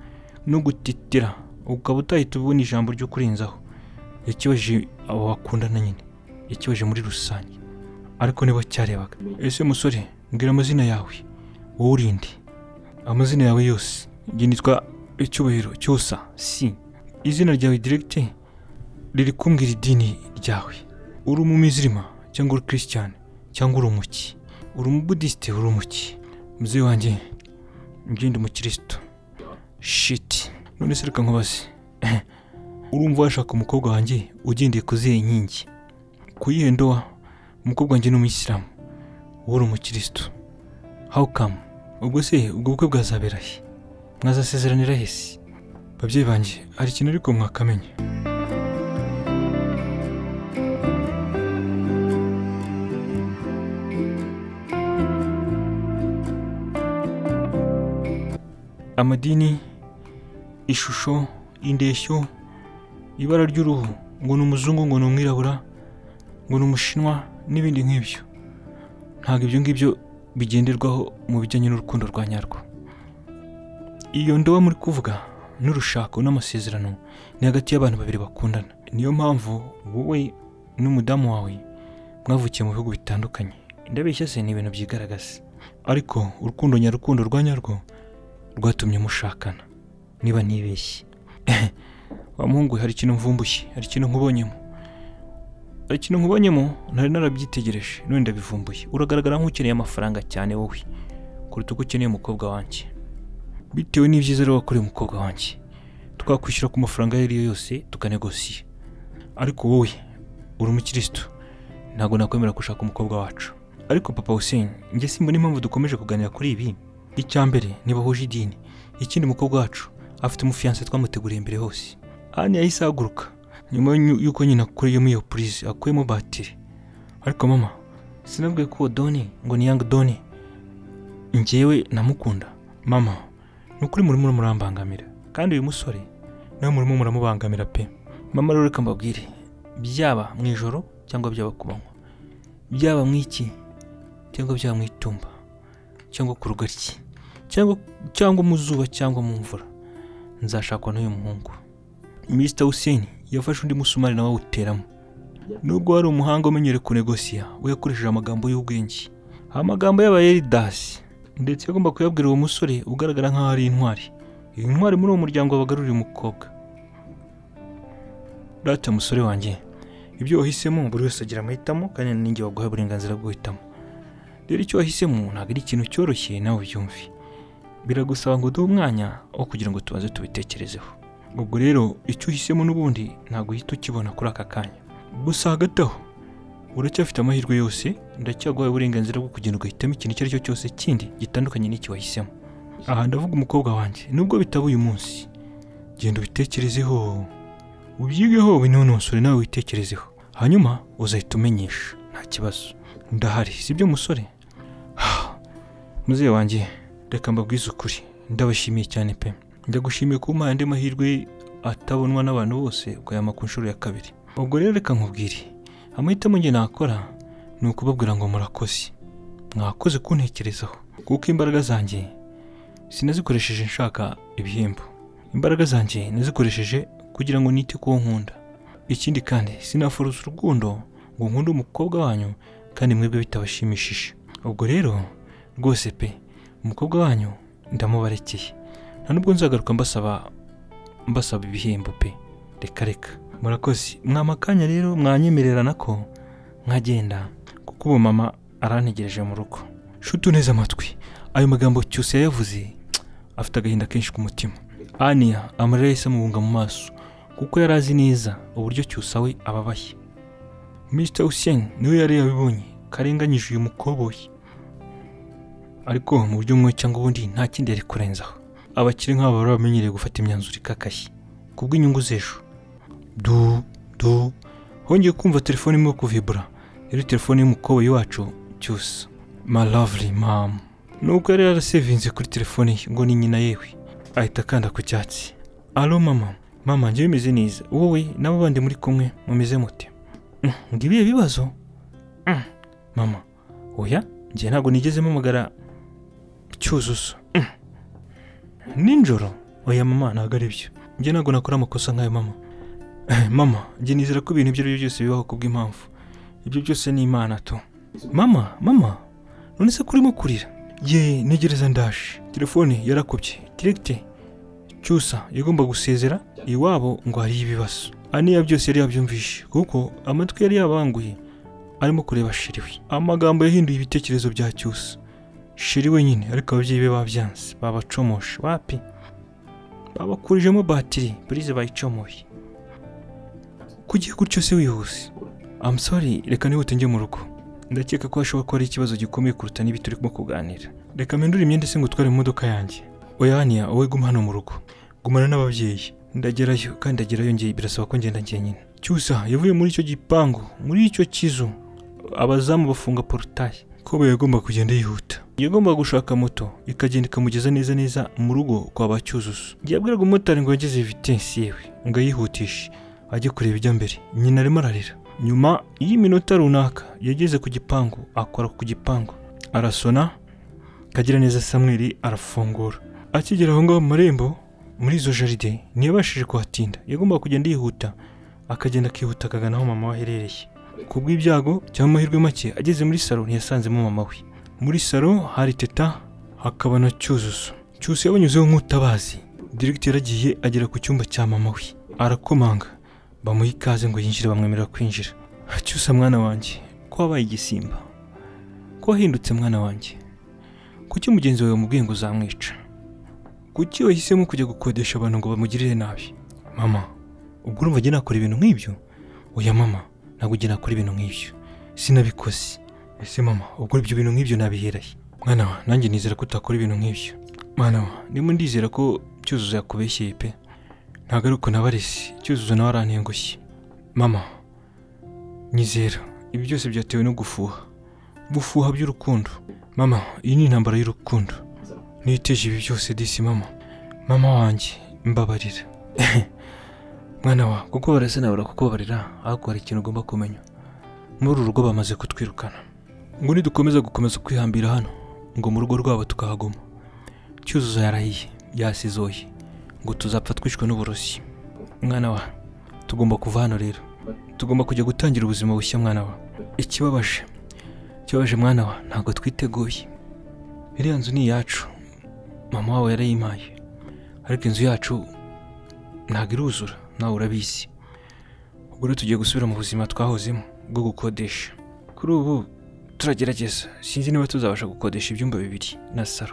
no gutitira ukaba utahita ubona ijambo ryo kurenzaho yakibajije abo bakundana nyine yakibaje muri rusange ariko nibo cyarebaga ese musore mbwira amazina yawe wowe urinde amazina yawe yose njye nitwa icyubahiro cyosa si izina ryawe diregite riri kumbwira idini ryawe uri umumizirima cyangwa uri kirisitiyani cyangwa uri umuki uri umubudisite uri umuki muzehe wanjye njye ndi umukirisitu shiti none se reka nkubaze urumva washaka umukobwa wanjye ugendeye ku zihe nkingi kuyihe ndoa umukobwa wanjye ni umuyisilamu wowe uri umukirisitu how come ubwo se ubwo bukwe bwazabera he mwazasezeranira he se babyeyi banjye hari ikintu ariko mwakamenya amadini ishusho indeshyo ibara ry'uruhu ngo ni umuzungu ngo ni umwirabura ngo ni umushinwa n'ibindi nk'ibyo ntabwo ibyo ngibyo bigenderwaho mu bijyanye n'urukundo rwa nyarwo iyo ndoba muri kuvuga n'urushako n'amasezerano ni hagati y'abantu babiri bakundana niyo mpamvu wowe n'umudamu wawe mwavukiye mu bihugu bitandukanye ndabeshya se ni ibintu byigaragaza ariko urukundo nyarukundo rwa nyarwo rwatumye mushakana niba ntibeshye wa muhungu we, hari ikintu mvumbushye hari ikintu nkubonyemo hari ikintu nkubonyemo ntari narabyitegereje none ndabivumbuye uragaragara nk'ukeneye amafaranga cyane wowe kuruta uko ukeneye umukobwa wanjye bitewe n'ibyiza rero wakoreye umukobwa wanjye twakwishyura ku mafaranga ayo ari yo yose tukanegosiye ariko wowe uri umukirisitu ntabwo nakwemera gushaka umukobwa wacu ariko papa Hussein njye simbona impamvu dukomeje kuganira kuri ibi icya mbere ntibahuje idini ikindi umukobwa wacu afite umufiyanse twamuteguriye imbere hose ani yahise ahaguruka nyuma y'u- y'uko nyina akuriyemo iyo purize akuyemo batiri ariko mama sinabwiye ko uwo doni ngo ni yangi doni njyewe namukunda mama ni ukuri murimo muramurambangamira kandi uyu musore nawe murimo muramubangamira pe mama rero reka mbabwire byaba mu ijoro cyangwa byaba ku manywa byaba mu iki cyangwa byaba mu itumba cyangwa ku rugaryi cyangwa cyangwa mu zuba cyangwa mu mvura nzashakwa n'uyu muhungu Mr Hussein yafashe undi musumari nawe awuteramo nubwo wari umuhanga umenyere kunegosiya we yakoresheje amagambo y'ubwenge amagambo y'aba Eridasi ndetse yagomba kuyabwira uwo musore ugaragara nk'aho ari intwari iyi ntwari muri uwo muryango wabagaruriye umukobwa rata musore wanjye ibyo wahisemo buri wese agira amahitamo kandi ninjye waguha uburenganzira bwo guhitamo rero icyo wahisemo ntabwo ari ikintu cyoroshye nawe ubyumve biragusaba ngo uduhe umwanya wo kugira ngo tubanze tubitekerezeho ubwo rero icyo uhisemo n'ubundi ntabwo uhita ukibona kuri aka kanya gusa hagati aho uracyafite amahirwe yose ndacyaguhaye uburenganzira bwo kugenda ugahitamo ikintu icyo ari cyo cyose kindi gitandukanye n'iki wahisemo aha ndavuga umukobwa wanjye nubwo bitaba uyu munsi genda ubitekerezeho ubyigeho binonosore nawe witekerezeho hanyuma uzahita umenyesha nta kibazo ndahari sibyo musore muzehe wanjye reka mbabwize ukuri ndabashimiye cyane pe ndagushimiye kuba umpaye andi mahirwe atabonwa n'abantu bose ukayama ku nshuro ya kabiri ubwo rero reka nkubwire amahitamo njye nakora ni ukubabwira ngo murakoze mwakoze kuntekerezaho kuko imbaraga zanjye sinazikoresheje nshaka ibihembo imbaraga zanjye nazikoresheje kugira ngo nite kuwo nkunda ikindi kandi sinafuruza urukundo ngo nkunde umukobwa wanyu kandi mwebwe bitabashimishije ubwo rero rwose pe umukobwa wanyu ndamubarekeye nta nubwo nzagaruka mbasaba mbasaba ibihembo pe reka reka murakoze mwama akanya rero mwanyemererana ko nkagenda kuko ubu mama arantegereje mu rugo shutu neza amatwi ayo magambo cyose yayavuze afite agahinda kenshi ku mutima aniya amarira yahise amubunga mu maso kuko yari azi neza uburyo cyusa we ababaye Mr Hussein niwe yari yabibonye karenganyije uyu mukoboyi ariko mu buryo bumwe cyangwa ubundi nta kindi yari kurenzaho abakire nk'aba bari bamenyereye gufata imyanzuro ikakaye ku bw'inyungu z'ejo du du hongeye kumva telefone imwe kuvibura yari telefone y'umukoboyi wacu cyusa my lovely mom nubwo yari yarasevinze kuri telefone ye ngo ni nyina yewe ahita akanda ku cyatsi alo mama mama njyewe meze neza wowe n'abo bandi muri kumwe mumeze mute "Mm, ngo ibihe bibazo Mm, mama oya njye ntabwo nigeze mpamagara cyuzuzo Mm. nijoro oya mama ntabwo ari byo njye ntabwo nakora amakosa nk'ayo mama Eh, mama njye nizera ko ibintu ibyo ari byo byose bibaho ku bw'impamvu ibyo byose ni imana tu mama mama none se ko urimo kurira ye ntegereza ndaje telefone yarakubye diregite cyusa yagomba gusezera iwabo ngo hariyo ibibazo aniya byose yari yabyumvishe kuko amatwi yari yabanguye arimo kureba shiriwe amagambo yahinduye ibitekerezo bya cyusa shiri wenyine ariko ababyeyi be babyanze babacomoshe wapi babakurijemo batiri burize bayicomoye kugiye gutyo se wihuse I'm sorry reka nihute njye mu rugo ndakeka ko hashobora kuba ari ikibazo gikomeye kuruta n'ibi turimo kuganira reka mpindure imyenda se ngo utware mu modoka yanjye oyaniya wowe guma hano mu rugo gumana n'ababyeyi ndagerayo kandi ndagerayo ngiye birasaba ko ngenda njyenyine cyusa yavuye muri icyo gipangu muri icyo kizu abazamu bafunga porutaye ko hoba yagomba kugenda yihuta yagomba gushaka moto ikagenda ikamugeza neza neza mu rugo kwa ba cyuzuzo yabwiraga umumotari ngo yageze vitensi yewe ngo ayihutishe ajye kureba ijya mbere nyina arimo ararira nyuma y'iminota runaka yageze ku gipangu akora ku gipangu arasona kagira neza samweri arafungura akigera aho ngaho mu marembo muri izo jaride ntiyabashije kuhatinda yagomba kugenda yihuta akagenda akihuta akagana aho mama we aherereye ku bw'ibyago cyangwa amahirwe make ageze muri salo ntiyasanzemo mama we muri salo hari teta hakaba na cyuzuzo cyuzuzo yabanyuzeho nk'utabazi diregiti yaragiye agera ku cyumba cya mama we arakomanga bamuha ikaze ngo yinjire bamwemerera kwinjira cyusa mwana wanjye ko wabaye igisimba ko wahindutse mwana wanjye kuki mugenzi wawe wamubwiye ngo uzamwica kuki wahisemo kujya gukodesha abantu ngo bamugirire nabi mama ubwo urumva njye nakora ibintu nk'ibyo oya mama ntabwo ujya nakora ibintu nk'ibyo sinabikoze ese mama ubwo ibyo bintu nk'ibyo nabiheraye mwana wa nanjye nizera ko utakora ibintu nk'ibyo mwana wa ndimo ndizera ko cyuzuzo yakubeshyeye pe ntabwo ari uko nabarese cyuzuzo nawe arantengushye mama nyizera ibi byose byatewe no gufuha gufuha by'urukundo mama iyi ni intambara y'urukundo niteje ibi byose disi mama mama wanjye mbabarira mwana wa kuko barasenabura kuko barira ariko hari ikintu ugomba kumenya muri uru rugo bamaze kutwirukana ngo nidukomeza gukomeza kwihambira hano ngo mu rugo rwabo tukahaguma cyuzuzo yarahiye yasizoye ngo tuzapfa twishwe n'uburozi mwana wa tugomba kuva hano rero tugomba kujya gutangira ubuzima bushya mwana wa ikibabaje ikibabaje mwana wa ntabwo twiteguye iriya nzu ni iyacu mama wawe yarayimpaye ariko inzu yacu ntabwo iruzura nawe urabizi ubwo rero tugiye gusubira mu buzima twahozemo bwo gukodesha kuri ubu turagerageza sinzi niba tuzabasha gukodesha ibyumba bibiri na salo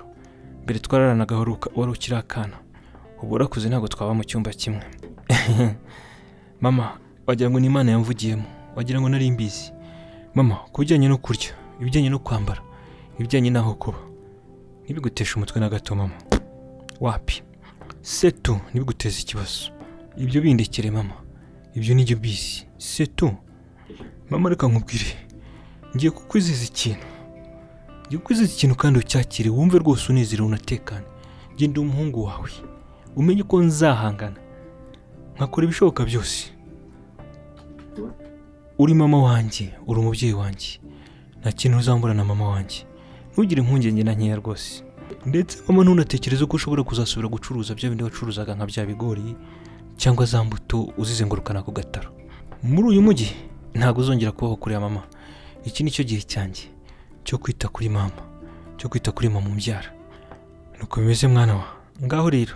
mbere twararanaga wari uka- wari ukiri akana ubu urakuze ntabwo twaba mu cyumba kimwe mama wagira ngo ni imana yamvugiyemo wagira ngo nari mbizi mama ku bijyanye no kurya ibijyanye no kwambara ibijyanye n'aho kuba ntibiguteshe umutwe na gato mama wapi setu ntibiguteze ikibazo ibyo bindekere mama ibyo nibyo bizi setu mama reka nkubwire ngiye kukwizeza ikintu ngiye kukwizeza ikintu kandi ucyakire wumve rwose unezerewe unatekane genda umuhungu wawe umenye ko nzahangana nkakora ibishoboka byose uri mama wanjye uri umubyeyi wanjye nta kintu uzambura na mama wanjye ntugire impungenge na nkeya rwose ndetse mama ntunatekereze ko ushobora kuzasubira gucuruza bya bindi wacuruzaga nka bya bigori cyangwa za mbuto uzizengurukana ku gataro muri uyu mujyi ntabwo uzongera kubaho kuri ya mama iki ni cyo gihe cyanjye cyo kwita kuri mama cyo kwita kuri mama umbyara nuko bimeze mwana wa ngaho rero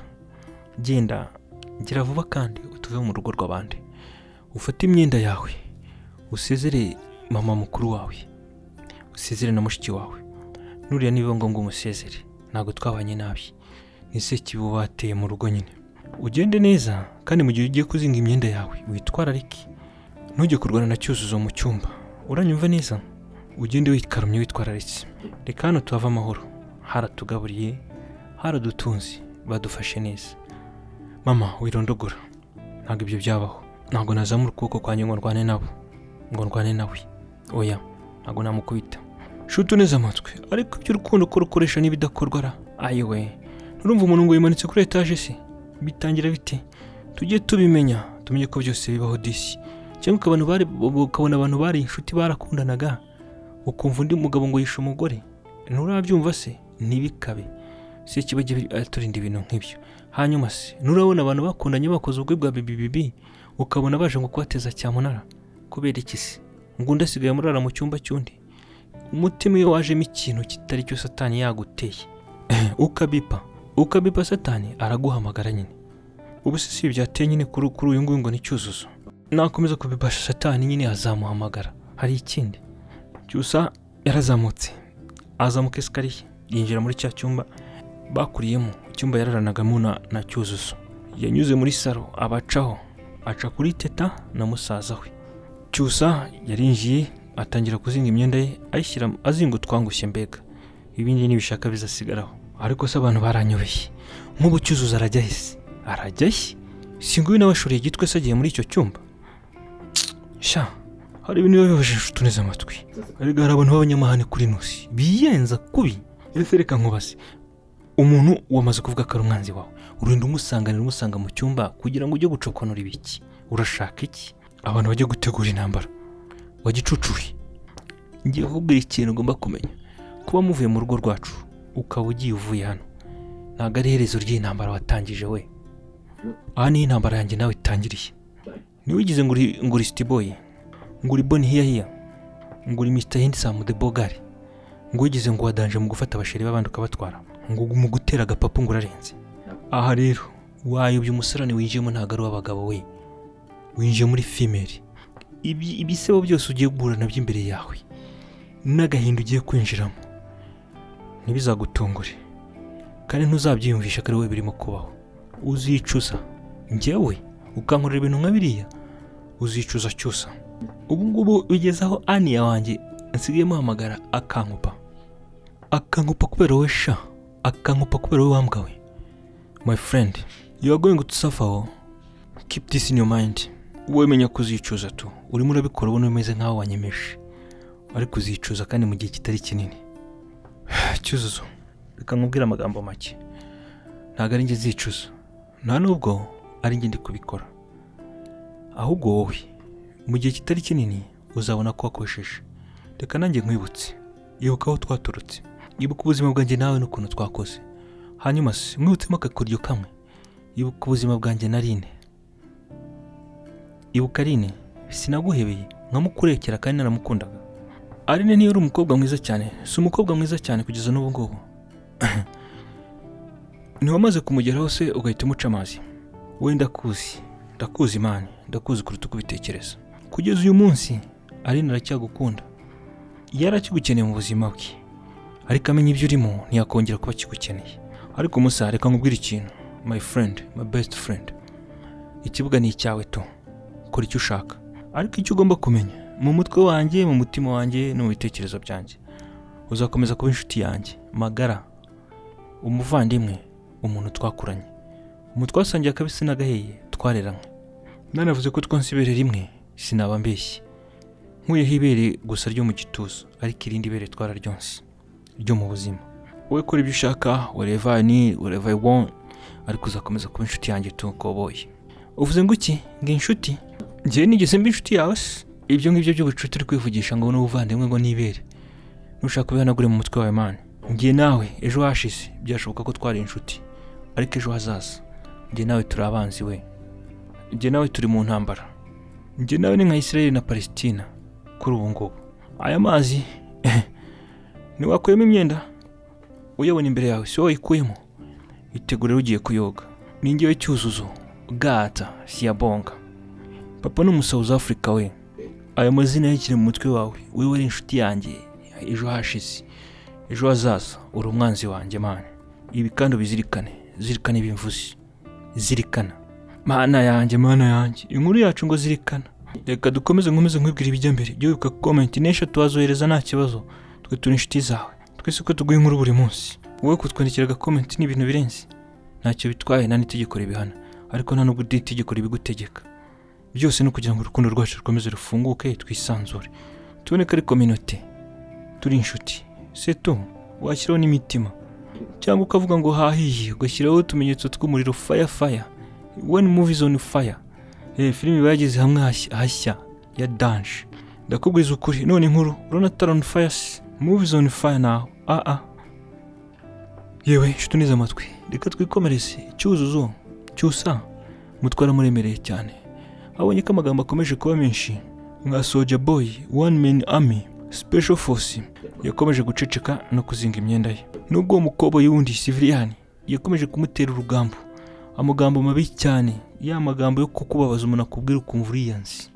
genda gera vuba kandi utuve mu rugo rw'abandi ufate imyenda yawe usezere mama mukuru wawe usezere na mushiki wawe nuriya niba ngombwa umusezere ntabwo twabanye nabi ni sekibi uba wateye mu rugo nyine ugende neza kandi mu gihe ugiye kuzinga imyenda yawe witwararike ntujye kurwana na cyuzuzo mu cyumba uranyumva neza ugende wikaramye witwararitse reka hano tuhave amahoro haratugaburiye haradutunze badufashe neza mama wirondogora ntabwo ibyo byabaho ntabwo nazamura ukuboko kwanjye ngo ndwane nabo ngo ndwane nawe oya ntabwo namukubita shuti uneze amatwi ariko iby'urukundo ko rukoresha n'ibidakorwa ra ayiwe nurumva umuntu ngo yimanitse kuri etaje se bitangira bite tujye tubimenya tumenye ko byose bibaho disi cyangwa ukabona bari- ukabona abantu bari inshuti barakundanaga ukumva undi mugabo ngo yishe umugore nturabyumva se ntibikabe se kiba jya aturinda ibintu nk'ibyo hanyuma se nurabona abantu bakundanye bakoze ubukwe bwa bibibibi ukabona baje ngo kubateza cyamunara kubera iki se ngo undi asigaye amurara mu cyumba cy'undi umutima iyo wajemo ikintu kitari cyo satani yaguteye ukabipa ukabipa satani araguhamagara nyine ubu se si ibi byateye nyine kuri kuri uyu nguyu ngo ni cyuzuzo nakomeza kubibasha satani nyine azamuhamagara hari ikindi cyusa yarazamutse azamuka esikariye yinjira muri cya cyumba bakuriyemo icyumba yararanagamo na, na cyuzuzo yanyuze muri salo abacaho aca kuri teta na musaza we cyusa yarinjiye atangira kuzinga imyenda ye ayishyira azinga utwangushye mbega ibindi nibishaka bizasigaraho ariko se abantu baranyobeye nk'ubu cyuzuzo arajya he se arajya he singuyu nawe ashoreye igitwe se agiye muri icyo cyumba sha hari ibintu biba bibabaje inshuti neza amatwi erega hari abantu b'abanyamahane kuri nusi biyenza kubi ese reka nkubaze umuntu wamaze kuvuga ko ari umwanzi wawe urinda umusanganira umusanga mu cyumba kugira ngo ujye gucokonora ibiki urashaka iki abantu bajya gutegura intambara wagicucuye ngiye kukubwira ikintu ugomba kumenya kuba muvuye mu rugo rwacu ukaba ugiye uvuye hano ntabwo ari iherezo ry'intambara watangije we aha niho intambara yanjye nawe itangiriye ntiwigize ngo uri ngo uri sitiboye ngo uri boni hiya hiya ngo uri misita hindi samu de bogari ngo wigize ngo wadanje mu gufata abasheri b'abandi ukabatwara ngo mu gutera agapapu ngo urarenze aha rero wayobya umusarane winjiyemo ntabwo ari uw'abagabo we winjiye muri femeri ibi- ibisebo byose ugiye guhura nabyo imbere yawe n'agahinda ugiye kwinjiramo ntibizagutungure kandi ntuzabyiyumvisha ko ari wowe birimo kubaho uzicuza njyewe ukankorera ibintu nka biriya uzicuza cyusa ubu ngubu bigeze aho aniya wanjye nsigaye muhamagara akankupa akankupa kubera wowe sha akankupa kubera wowe wambwa we my friend you are going to suffer oh. keep this in your mind wowe menya kuzicuza tu urimo urabikora ubona umeze nk'aho wanyemeje ariko uzicuza kandi mu gihe kitari kinini cyuzuzo reka nkubwire amagambo make ntabwo ari njye zicuza nta nubwo ari njye ndi kubikora ahubwo wowe mu gihe kitari kinini uzabona ko wakosheje reka nanjye nkwibutse ibuka aho twaturutse ibuka ubuzima bwanjye nawe n'ukuntu twakoze hanyuma se mwibutsemo akakuryo kamwe ibuka ubuzima bwanjye na rine ibuka Aline sinaguhebeye nkamukurekera kandi naramukundaga Aline niyo uri umukobwa mwiza cyane si umukobwa mwiza cyane kugeza n'ubu ngubu ntiwamaze kumugeraho se ugahita umuca amazi we ndakuzi ndakuzi imana ndakuzi kuruta uko ubitekereza kugeza uyu munsi Aline aracyagukunda yari akigukeneye mu buzima bwe ariko amenya ibyo urimo ntiyakongera kuba akigukeneye ariko musa reka nkubwire ikintu my friend my best friend ikibuga ni icyawe tu kora icyo ushaka ariko icyo ugomba kumenya mu mutwe wanjye mu mutima wanjye no mu bitekerezo byanjye uzakomeza kuba inshuti yanjye magara umuvandimwe umuntu twakuranye umuntu twasangiye akabisi n'agahiye twareranywe nanavuze ko twonsa ibere rimwe sinaba mbeshye nkuyeho ibere gusa ryo mu gituza ariko irindi bere twararyonse ryo mu buzima wowe kora ibyo ushaka wherever I need wherever I want ariko uzakomeza kuba inshuti yanjye tu koboye uvuze ngo iki ngo inshuti njyewe nigeze mba inshuti yawe se ibyo ngibyo by'ubucuti uri kwivugisha ngo n'ubuvandimwe ngo nibere nushaka ubihanagure mu mutwe wawe mani njye nawe ejo hashize byashoboka ko twari inshuti ariko ejo hazaza njye nawe turi abanzi we njye nawe turi mu ntambara njye nawe ni nka Israel na Palestina kuri ubu ngubu aya mazi ntiwakuyemo imyenda uyabona imbere yawe si wowe ikuyemo itegure rero ugiye kuyoga ni njyewe cyuzuzo gata siyabonga papa ni umusahuzi afurika we ayo mazina yakiri mu mutwe wawe wowe wari inshuti yanjye ejo hashize ejo hazaza uri umwanzi wanjye mani ibi kandi ubizirikane zirikana ibimvuzi zirikana mana yanjye mana yanjye inkuru yacu ngo zirikana reka dukomeze nkomeze nkwibwira ibijya mbere jya wibuka komenti n'eshatu wazohereza nta kibazo twe turi inshuti zawe twese ko tuguha inkuru buri munsi wowe kutwandikira agakomenti ni ibintu birenze ntacyo bitwaye nta n'itegeko ribihana ariko nta nubwo iri tegeko ribigutegeka byose ni ukugira ngo urukundo rwacu rukomeze rufunguke twisanzure tuboneke ari kominote turi inshuti seto washyiraho n'imitima cyangwa ukavuga ngo hahiye ugashyiraho utumenyetso tw'umuriro faya faya wani muvi zone faya eh filime bagize hamwe hashya- hashya ya danje ndakubwiza ukuri none inkuru urabona taroni faya se muvi zone faya nawe ah ah yewe inshuti neza amatwi reka twikomereze cyuzuzo cyusa mutwara muremereye cyane abonye ko amagambo akomeje kuba menshi nka soja boy one man army special force yakomeje guceceka no kuzinga imyenda ye nubwo uwo mukobwa y'uwundi siviriyani yakomeje kumutera urugambo amagambo mabi cyane ya magambo yo kukubabaza umuntu akubwira ukumva uriyansi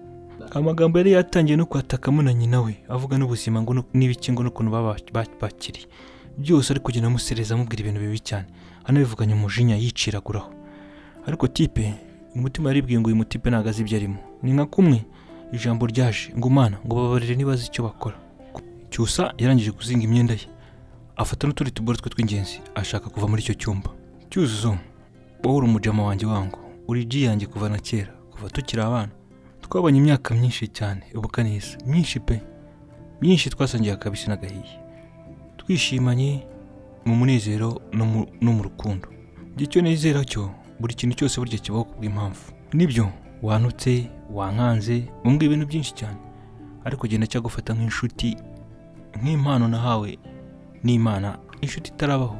amagambo yari yatangiye no kwatakamo na nyina we avuga n'ubuzima ngo no- n'ibiki ngo n'ukuntu baba- ba- bakiri byose ari kugenda amusereza amubwira ibintu bibi cyane anabivuganya umujinya yiciraguraho ariko tipe umutima yaribwiye ngo uyu mutipe ntabwo azi ibyo arimo ni nka kumwe ijambo ryaje ngo umana ngo babarire nibazi icyo bakora cyusa yarangije kuzinga imyenda ye afata n'utundi tuboro twe tw'ingenzi ashaka kuva muri icyo cyumba cyuzuzo wowe uri umujama wanjye wangu uri ji yanjye kuva na kera kuva tukiri abana twabanye imyaka myinshi cyane ubukanisi myinshi pe myinshi twasangiye akabisi n'agahiye twishimanye mu munezero no mu- no mu rukundo njye icyo nizera cyo buri kintu cyose burya kibaho ku bw'impamvu nibyo wantutse wankanze umbwira ibintu byinshi cyane ariko genda cyagufata nk'inshuti nk'impano nahawe n'imana inshuti itarabaho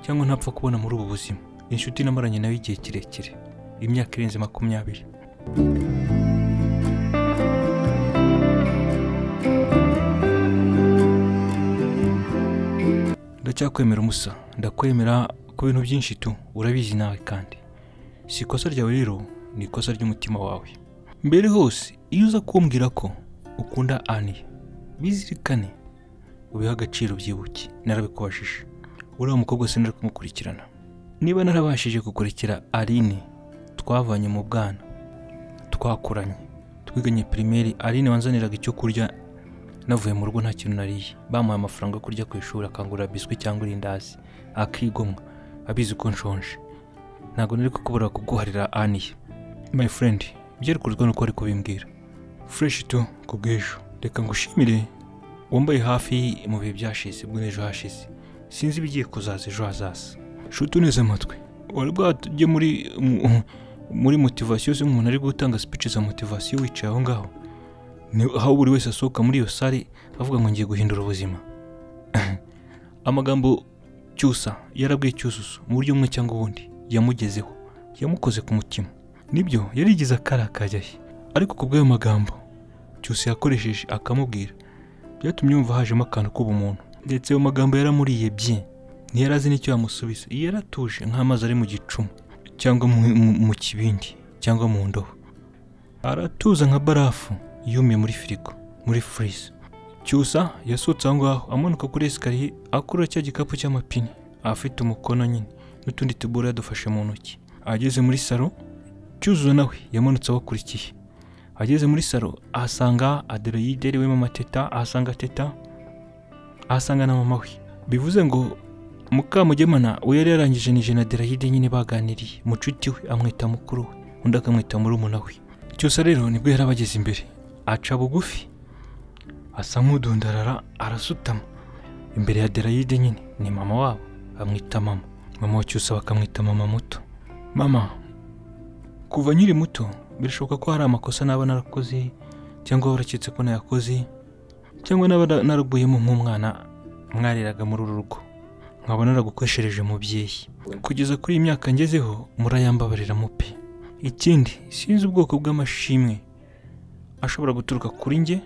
cyangwa ntapfa kubona muri ubu buzima inshuti namaranye nawe igihe kirekire imyaka irenze makumyabiri ndacyakwemera umusa ndakwemera ku bintu byinshi tu urabizi nawe kandi si ikosa ryawe rero ni ikosa ry'umutima wawe mbere hose iyo uza kumbwira ko ukunda ani bizirikane ubihe agaciro byibuke narabikubajije uriya mukobwa sinari kumukurikirana niba narabashije kukurikira aline twavanye mu bwana twakuranye twiganye pirimeri aline wanzaniraga icyo kurya navuye mu rugo nta kintu nariye bamuhaye amafaranga yo kurya ku ishuri akangurira biswi cyangwa irindazi akigomwa abizi ko nshonje ntabwo nari kukubura kuguharira aniye my friend byerekurizwa nuko ari kubimbwira fresh tu ku bw'ejo reka ngushimire wambaye hafi mu bihe byashize bwo n'ejo hashize sinzi ibigiye kuzaza ejo hazaza shuti uneze amatwi wari bwajye muri mu- muri motivasiyo se umuntu ari gutanga speech za motivasiyo wicaye aho ngaho ni aho buri wese asohoka muri iyo sare avuga ngo ngiye guhindura ubuzima amagambo cyusa yarabwiye cyuzuzo mu buryo bumwe cyangwa ubundi yamugezeho yamukoze ku mutima nibyo yarigize akarakajya he ariko ku bw'ayo magambo cyusa yakoresheje akamubwira byatumye yumva hajemo akantu k'ubumuntu ndetse ayo magambo yaramuriye bye ntiyari azi n'icyo yamusubiza yaratuje nk'amazi ari mu gicuma cyangwa mu- mu- mu kibindi cyangwa mu ndobo aratuza nka barafu yumiye muri firigo muri furize cyusa yasohotse aho ngaho amanuka kuri esikariye akurura cya gikapu cy'amapine afite umukono nyine n'utundi tubura yadufashe mu ntoki ageze muri salo cyuzuzo nawe yamanutse abakurikiye ageze muri salo ahasanga aderayide ari we mama teta ahasanga teta ahasanga na mama we bivuze ngo mukamugemana we yari yarangije nije na aderayide nyine baganiriye mucuti we amwita mukuru we undi akamwita murumuna we cyose rero nibwo yari abageze imbere aca bugufi asa nk'udundarara arasutama imbere ya derayide nyine ni mama wabo bamwita mama mama wa cyusa bakamwita mama muto mama kuva nkiri muto birashoboka ko hari amakosa naba narakoze cyangwa waraketse ko nayakoze cyangwa naba na- naraguyemo nk'umwana mwareraga muri uru rugo nkaba naragukoshereje mubyeyi kugeza kuri iyi myaka ngezeho murayambabarira mupe ikindi sinzi ubwoko bw'amashimwe ashobora guturuka kuri njye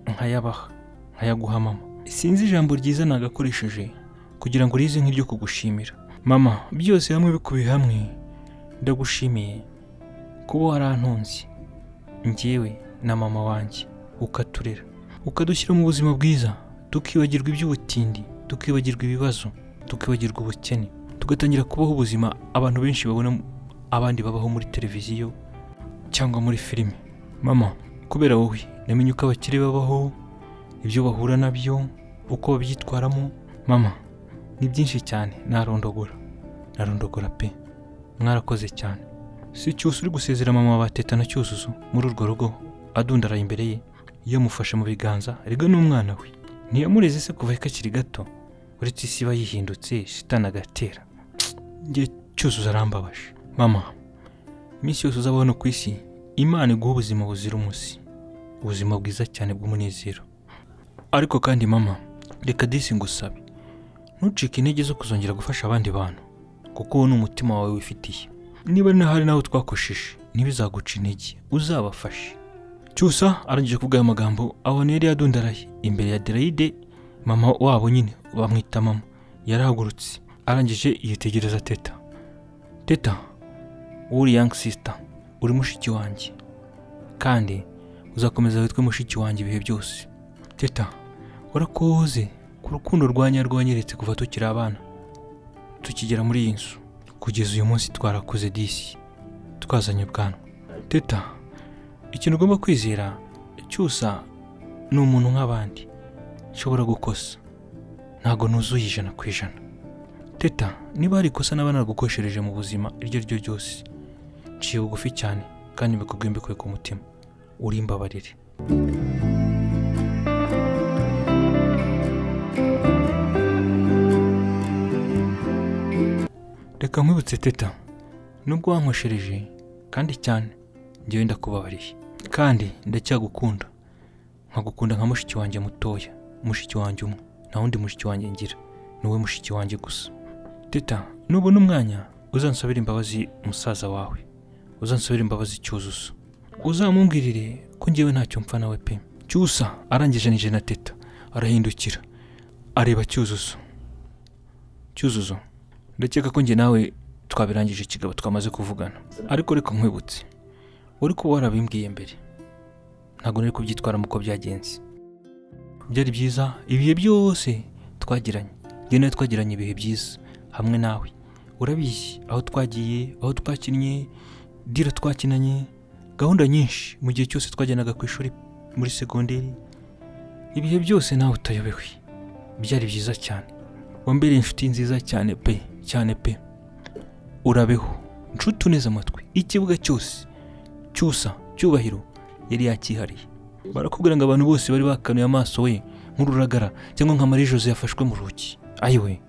nkayabaha nkayaguha mama sinzi ijambo ryiza nagakoresheje kugira ngo rize nk'iryo kugushimira mama byose hamwe bikubiye hamwe ndagushimiye kuba warantunze njyewe na mama wanjye ukaturera ukadushyira mu buzima bwiza tukibagirwa iby'ubutindi tukibagirwa ibibazo tukibagirwa ubukene tugatangira kubaho ubuzima abantu benshi babona abandi babaho muri televiziyo cyangwa muri filime mama kubera wowe namenye uko abakire babaho ibyo bahura nabyo uko babyitwaramo mama ni byinshi cyane narondogora narondogora pe mwarakoze cyane si cyusa uri gusezera mama wa teta na cyuzuzo muri urwo rugo adundaraye imbere ye yamufashe mu biganza riga n'umwana we ntiyamureze se kuva kakiri gato uretse isi iba yihindutse shitani agatera njye cyuzuzo arambabaje mama iminsi yose uzaba hano ku isi imana iguha ubuzima buzira umuze ubuzima bwiza cyane bw'umunezero ariko kandi mama reka disi ngusabe ntucike intege zo kuzongera gufasha abandi bantu kuko uwo ni umutima wawe wifitiye niba hari nawe twakosheje ntibizaguca intege uzabafashe cyusa arangije kuvuga aya magambo abona yari yadundaraye imbere ya derayide mama wabo nyine bamwita mama yarahagurutse arangije yitegereza teta teta uri young sister uri mushiki wanjye kandi uzakomeza witwe mushiki wanjye ibihe byose teta warakoze ku rukundo rwa rwanyeretse kuva tukiri abana tukigera muri iyi nzu kugeza uyu munsi twarakuze disi twazanye ubwanwa teta ikintu ugomba kwizera cyusa ni umuntu nk'abandi nshobora gukosa ntabwo nuzuye ijana ku ijana teta niba hari ikosa n'abana bagukoshereje mu buzima iryo ari ryo ryose nciye bugufi cyane kandi mbikubwiye mbikuye ku mutima uri imbabarire reka nkwibutse teta nubwo wankweshereje kandi cyane ngewe ndakubabariye kandi ndacyagukunda nkagukunda nka mushiki wanjye mutoya mushiki wanjye umwe nta wundi mushiki wanjye ngira ni wowe mushiki wanjye gusa teta nubona umwanya uzansabire imbabazi musaza wawe uzansabire imbabazi cyuzuzo uzamumbwirire ko ngewe ntacyo mpfa nawe pe cyusa arangijanije na teta arahindukira areba cyuzuzo cyuzuzo ndakeka ko njye nawe twabirangije ikigabo twamaze kuvugana ariko reka nkwibutse uri kuba warabimbwiye mbere ntabwo nari kubyitwaramo uko byagenze byari byiza ibihe byose twagiranye njye nawe twagiranye ibihe byiza hamwe nawe urabizi aho twagiye aho twakinnye dira twakinanye gahunda nyinshi mu gihe cyose twajyanaga ku ishuri muri segonderi ibihe byose nawe utayobewe byari byiza cyane wambereye inshuti nziza cyane pe cyane pe urabeho nshuti uneze amatwi ikibuga cyose cyusa cyubahiro yari yakihariye barakubwira ngo abantu bose bari bakanuye amaso we nk'ururagara cyangwa nka marie jose yafashwe mu rugi ayiwe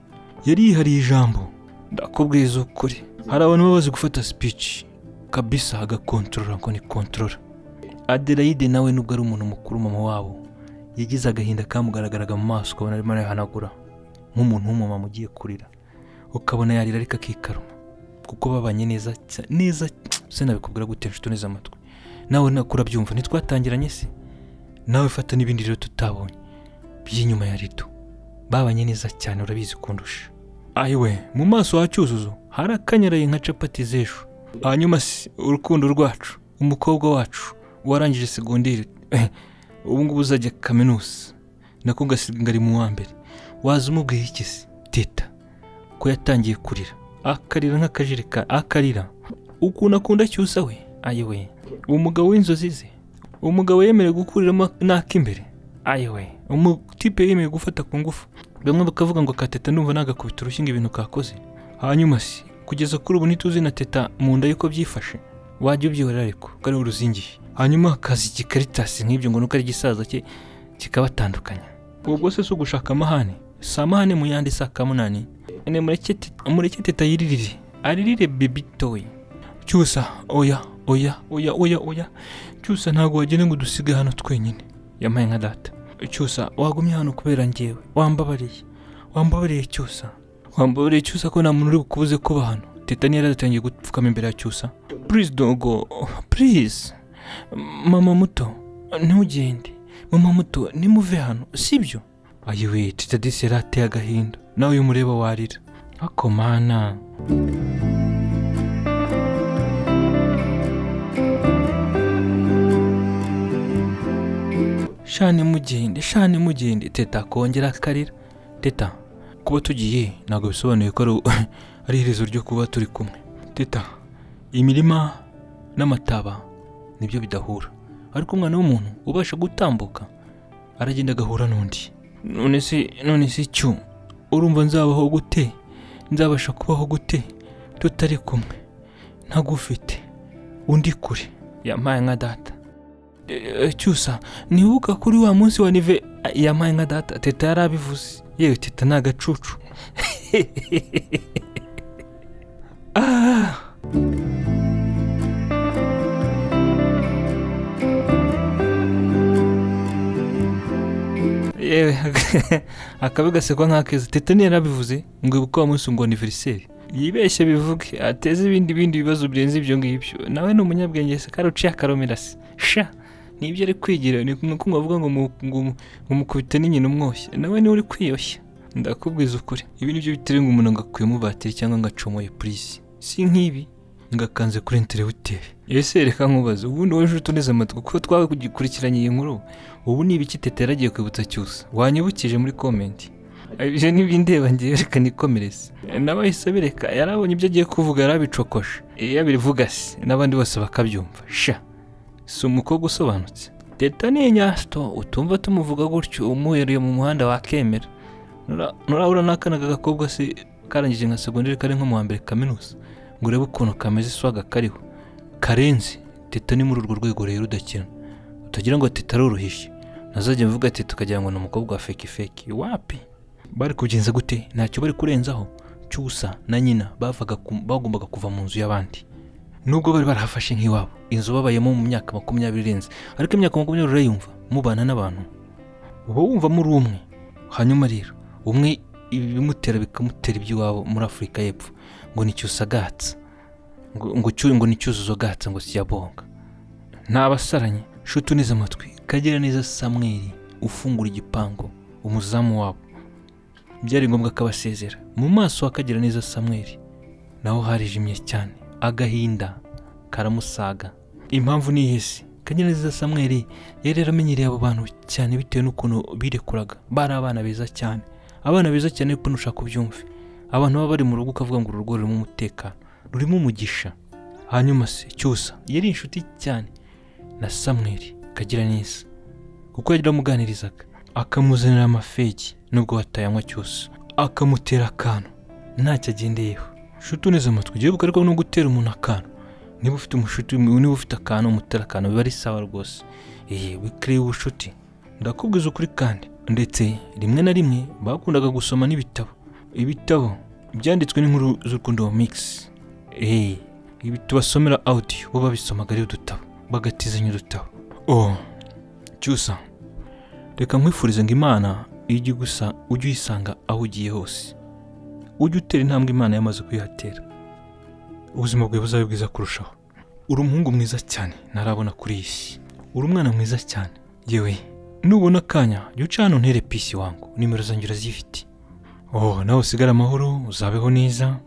yari yihariye ijambo ndakubwiza ukuri hari abantu baba bazi gufata speech kabisa agakontorora ngo ni kontorora adelaide nawe nubwo ari umuntu mukuru mama wabo yagize agahinda kamugaragaraga mu maso ukabona arimo arayahanagura nk'umuntu w'umumama ugiye kurira ukabona yarira ariko akikaruma kuko babanye neza cya- neza se nabikubwira gute nshuti neza amatwi nawe nakura byumva ntitwatangiranye se nawe fata n'ibindi rero tutabonye by'inyuma ya rido babanye neza cyane urabizi kundusha ayiwe mu maso ha cyuzuzo harakanyaraye nka capati z'ejo hanyuma se urukundo rwacu umukobwa wacu warangije segonderi ubu ngubu uzajya kaminuza nako ugasiga ari mu wa mbere waza umubwiye iki se teta ko yatangiye kurira akarira nk'akajerekani akarira ukuntu akunda cyusa we ayiwe umugabo w'inzozi ze umugabo yemerewe gukuriramo n'ak'imbere ayiwe umutipe yemerewe gufata ku ngufu bamwe bakavuga ngo kateta ndumva nagakubita urushyi ngo ibintu kakoze hanyuma se kugeza kuri ubu ntituzi na teta mu nda yuko byifashe wajya ubyihorera ariko ko ari uruzingiye hanyuma hakaza igikaritasi nk'ibyo ngo nuko ari igisaza cye kikabatandukanya ubwo se si ugushaka amahane si amahane mu yandi saa kamunani ene mureke teta- mureke teta yiririre aririre bebi toyi cyusa oya oya oya oya oya cyusa ntabwo wagenda ngo udusige hano twenyine yamaye nka data cyusa wagumye hano kubera ngewe wambabariye wambabariye cyusa wambabariye cyusa ko nta muntu uri bukubuze kuba hano teta niyo yaratangiye gupfukama imbere ya cyusa purize dogo purize mama muto ntugende mama muto nimuve hano sibyo ayiwe teta disi yari ateye agahinda nawe iyo umureba warira ako mana shane mugende shane mugende teta kongera akarira teta kuba tugiye ntabwo bisobanuye ko ari- ari iherezo ryo kuba turi kumwe teta imirima n'amataba nibyo bidahura ariko umwana w'umuntu ubasha gutambuka aragenda agahura n'undi none se none se cyu urumva nzabaho gute nzabasha kubaho gute tutari kumwe ntagufite undi kure yampaye nka data Eh, cyusa ntibuka kuri wa munsi wa nive yampaye nka data teta yari abivuze yewe teta ni agacucu Ah! yewe akabi gasekwa nk'akeza teta niyo yarabivuze ngo ibuka wa munsi ngo aniveriseri yibeshye bivuge ateze ibindi bindi bibazo birenze ibyo ngibyo nawe ni umunyabwenge se kandi uciye akaromera se sha nibyo ari kwigira ni uko bavuga ngo mu- ngo mu- ngo mukubite n'inyina umwoshya nawe niwe uri kwiyoshya ndakubwiza ukuri ibi nibyo bitera ngo umuntu agakuyemo batiri cyangwa ngo acomoye purisi si nk'ibi ngakanze kuri interewuteri ese reka nkubaze ubundi wowe nshuti uneze amatwi kuko twakurikiranye iyi nkuru ubu ni ibiki teta yaragiye kwibutsa cyusa wanyibukije muri komenti ibyo ni ndeba ngewe reka nikomereze n'abahise bireka yarabonye ibyo agiye kuvuga yarabicokoshe iyo abivuga se n'abandi bose bakabyumva sha si umukobwa usobanutse teta ni inyasito utumva tumuvuga gutyo umuhereye mu muhanda wakemera Nura- nurahura n'akana k'agakobwa se karangije nka segonderi kari nko mu wa mbere kaminuza ngo urebe ukuntu kameze iswaga kariho karenze teta ni muri urwo rwego rero udakina tutagira ngo tutaroroheje ntazajya mvuga ati tukagira ngo ni umukobwa wa feki feki wapi bari kugenza gute ntacyo bari kurenzaho cyusa na nyina bavaga ku- bagombaga kuva mu nzu y'abandi nubwo bari barahafashe nk'iwabo inzu babayemo mu myaka makumyabiri irenze ariko imyaka makumyabiri urayumva mubana n'abantu uba wumva muri umwe hanyuma rero umwe ibimutera bikamutera iby'iwabo muri afurika y'epfo ngo ni cyusagatsa ngo ngo cyu- ngo ni cyuzuzo gatsa ngo siyabonga ni abasaranye shuti uneze amatwi kagira neza samweri ufungura igipangu umuzamu wabo byari ngombwa ko abasezera mu maso hakagira neza samweri naho harijimye cyane agahinda karamusaga impamvu ni ihese kanyaneza samweri yari yaramenyereye abo bantu cyane bitewe n'ukuntu birekuraga bari abana beza cyane abana beza cyane ukuntu ushaka ubyumve abantu baba bari mu rugo ukavuga ngo uru rugo rurimo umutekano rurimo umugisha hanyuma se cyusa yari inshuti cyane na samweri kagira neza kuko yagira amuganirizaga akamuzanira amafegi nubwo batayanywa cyose akamutera akantu ntacyo agendeyeho shuti uneze amatwi ugiye bugaruka no gutera umuntu akantu niba ufite umushuti niba ufite akantu umutera akantu biba ari sawa rwose eee bikereye ubucuti ndakubwiza ukuri kandi ndetse rimwe na rimwe bakundaga gusoma n'ibitabo ibitabo byanditswe n'inkuru z'urukundo wa mikisi eee ibi tubasomera audio bo babisomaga ari udutabo bagatizanya udutabo oh cyusa reka nkwifurize ngo imana ijye gusa ujye uyisanga aho ugiye hose ujye utera intambwe imana yamaze kuyihatera ubuzima bwawe buzabe bwiza kurushaho uri umuhungu mwiza cyane ntarabona kuri iyi si uri umwana mwiza cyane yewe nubona akanya jya uca hano ntere pisi wangu nimero zanjye urazifite oh nawe usigare amahoro uzabeho neza